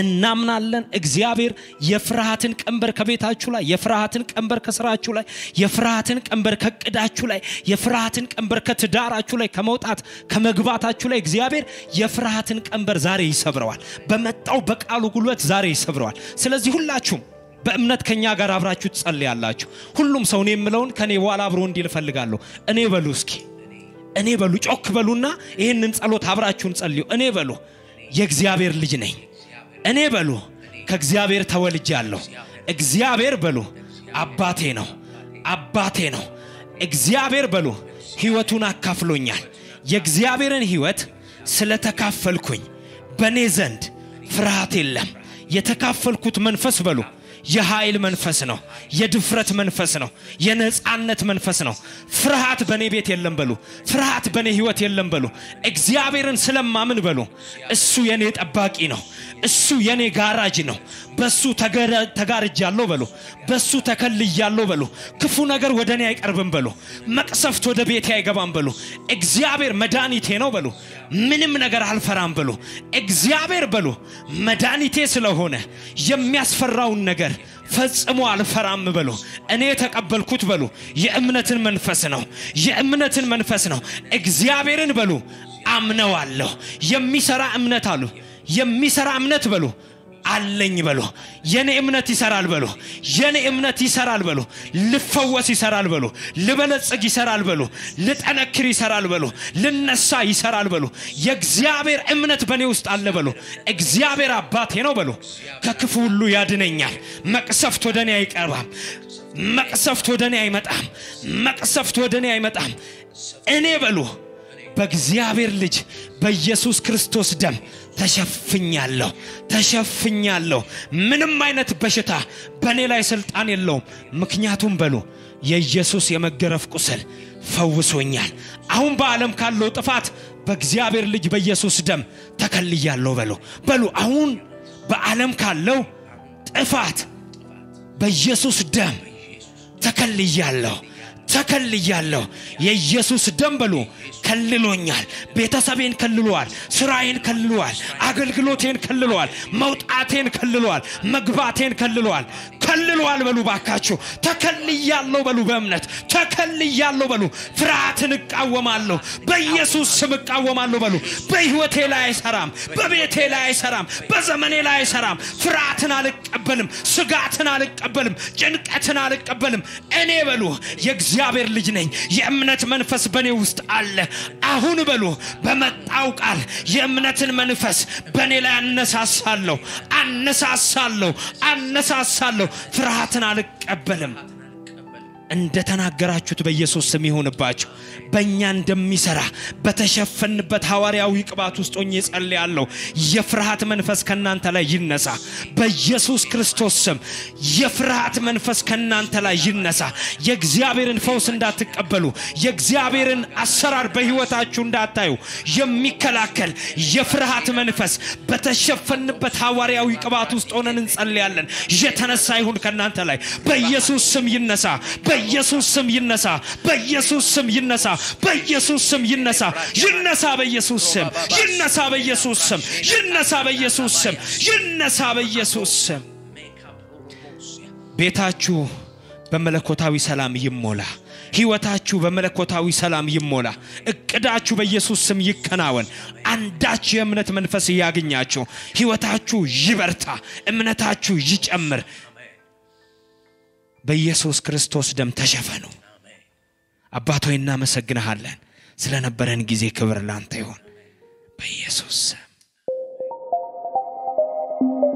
እናምናለን እግዚአብሔር የፍርሃትን ቀንበር ከቤታችሁ ላይ፣ የፍርሃትን ቀንበር ከስራችሁ ላይ፣ የፍርሃትን ቀንበር ከቅዳችሁ ላይ፣ የፍርሃትን ቀንበር ከትዳራችሁ ላይ ከመውጣት ከመግባታችሁ ላይ እግዚአብሔር የፍርሃትን ቀንበር ዛሬ ይሰብረዋል። በመጣው በቃሉ ጉልበት ዛሬ ይሰብረዋል። ስለዚህ ሁላችሁም በእምነት ከኛ ጋር አብራችሁ ትጸልያላችሁ። ሁሉም ሰው እኔ የምለውን ከኔ በኋላ አብሮ እንዲል እፈልጋለሁ። እኔ በሉ እስኪ እኔ በሉ ጮክ በሉና ይህንን ጸሎት አብራችሁን ጸልዩ። እኔ በሉ የእግዚአብሔር ልጅ ነኝ። እኔ በሉ ከእግዚአብሔር ተወልጃለሁ። እግዚአብሔር በሉ አባቴ ነው፣ አባቴ ነው። እግዚአብሔር በሉ ሕይወቱን አካፍሎኛል። የእግዚአብሔርን ሕይወት ስለተካፈልኩኝ በእኔ ዘንድ ፍርሃት የለም። የተካፈልኩት መንፈስ በሉ የኃይል መንፈስ ነው። የድፍረት መንፈስ ነው። የነፃነት መንፈስ ነው። ፍርሃት በእኔ ቤት የለም በሉ። ፍርሃት በእኔ ህይወት የለም በሉ። እግዚአብሔርን ስለማምን በሉ እሱ የኔ ጠባቂ ነው። እሱ የኔ ጋራጅ ነው። በሱ ተጋርጃለሁ በሉ። በሱ ተከልያለሁ በሉ። ክፉ ነገር ወደ እኔ አይቀርብም በሉ። መቅሰፍት ወደ ቤቴ አይገባም በሉ። እግዚአብሔር መድኃኒቴ ነው በሉ። ምንም ነገር አልፈራም በሉ። እግዚአብሔር በሉ መድኃኒቴ ስለሆነ የሚያስፈራውን ነገር ፈጽሞ አልፈራም በሉ። እኔ የተቀበልኩት በሉ የእምነትን መንፈስ ነው። የእምነትን መንፈስ ነው። እግዚአብሔርን በሉ አምነዋለሁ። የሚሰራ እምነት አሉ የሚሰራ እምነት በሉ አለኝ በሉ። የኔ እምነት ይሰራል በሉ። የኔ እምነት ይሰራል በሉ። ልፈወስ ይሰራል በሉ። ልበለጽግ ይሰራል በሉ። ልጠነክር ይሰራል በሉ። ልነሳ ይሰራል በሉ። የእግዚአብሔር እምነት በእኔ ውስጥ አለ በሉ። እግዚአብሔር አባቴ ነው በሉ። ከክፉ ሁሉ ያድነኛል። መቅሰፍት ወደ እኔ አይቀርባም። መቅሰፍት ወደ እኔ አይመጣም። መቅሰፍት ወደ እኔ አይመጣም። እኔ በሉ በእግዚአብሔር ልጅ በኢየሱስ ክርስቶስ ደም ተሸፍኛለሁ ተሸፍኛለሁ። ምንም አይነት በሽታ በእኔ ላይ ስልጣን የለውም። ምክንያቱም በሉ የኢየሱስ የመገረፍ ቁስል ፈውሶኛል። አሁን በዓለም ካለው ጥፋት በእግዚአብሔር ልጅ በኢየሱስ ደም ተከልያለሁ በሉ በሉ አሁን በዓለም ካለው ጥፋት በኢየሱስ ደም ተከልያለሁ ተከልያለሁ። የኢየሱስ ደም በሉ ከልሎኛል። ቤተሰቤን ከልሏል። ስራዬን ከልሏል። አገልግሎቴን ከልሏል። መውጣቴን ከልሏል። መግባቴን ከልሏል። ከልሏል በሉ ባካችሁ። ተከልያለሁ በሉ በእምነት ተከልያለሁ በሉ። ፍርሃትን እቃወማለሁ። በኢየሱስ ስም እቃወማለሁ በሉ። በህይወቴ ላይ አይሰራም። በቤቴ ላይ አይሰራም። በዘመኔ ላይ አይሰራም። ፍርሃትን አልቀበልም። ስጋትን አልቀበልም። ጭንቀትን አልቀበልም። እኔ በሉ የእግዚአብሔር ልጅ ነኝ። የእምነት መንፈስ በእኔ ውስጥ አለ። አሁን በሉ በመጣው ቃል የእምነትን መንፈስ በእኔ ላይ አነሳሳለሁ፣ አነሳሳለሁ፣ አነሳሳለሁ። ፍርሃትን አልቀበልም። እንደተናገራችሁት በኢየሱስ ስም ይሁንባችሁ። በእኛ እንደሚሰራ በተሸፈንበት ሐዋርያዊ ቅባት ውስጥ ሆኜ ጸልያለሁ። የፍርሃት መንፈስ ከእናንተ ላይ ይነሳ በኢየሱስ ክርስቶስ ስም። የፍርሃት መንፈስ ከእናንተ ላይ ይነሳ። የእግዚአብሔርን ፈውስ እንዳትቀበሉ፣ የእግዚአብሔርን አሰራር በሕይወታችሁ እንዳታዩ የሚከላከል የፍርሃት መንፈስ በተሸፈንበት ሐዋርያዊ ቅባት ውስጥ ሆነን እንጸልያለን። የተነሳ ይሁን ከእናንተ ላይ በኢየሱስ ስም ይነሳ። በኢየሱስ ስም ይነሳ። በኢየሱስ ስም ይነሳ። በኢየሱስ ስም ይነሳ። ይነሳ በኢየሱስ ስም ይነሳ። በኢየሱስ ስም ይነሳ። በኢየሱስ ስም ይነሳ። በኢየሱስ ስም ቤታችሁ በመለኮታዊ ሰላም ይሞላ። ሕይወታችሁ በመለኮታዊ ሰላም ይሞላ። እቅዳችሁ በኢየሱስ ስም ይከናወን። አንዳች የእምነት መንፈስ እያገኛችሁ ሕይወታችሁ ይበርታ፣ እምነታችሁ ይጨምር። በኢየሱስ ክርስቶስ ደም ተሸፈኑ። አባት ሆይ እናመሰግንሃለን። ስለነበረን ጊዜ ክብር ላንተ ይሆን በኢየሱስ ስም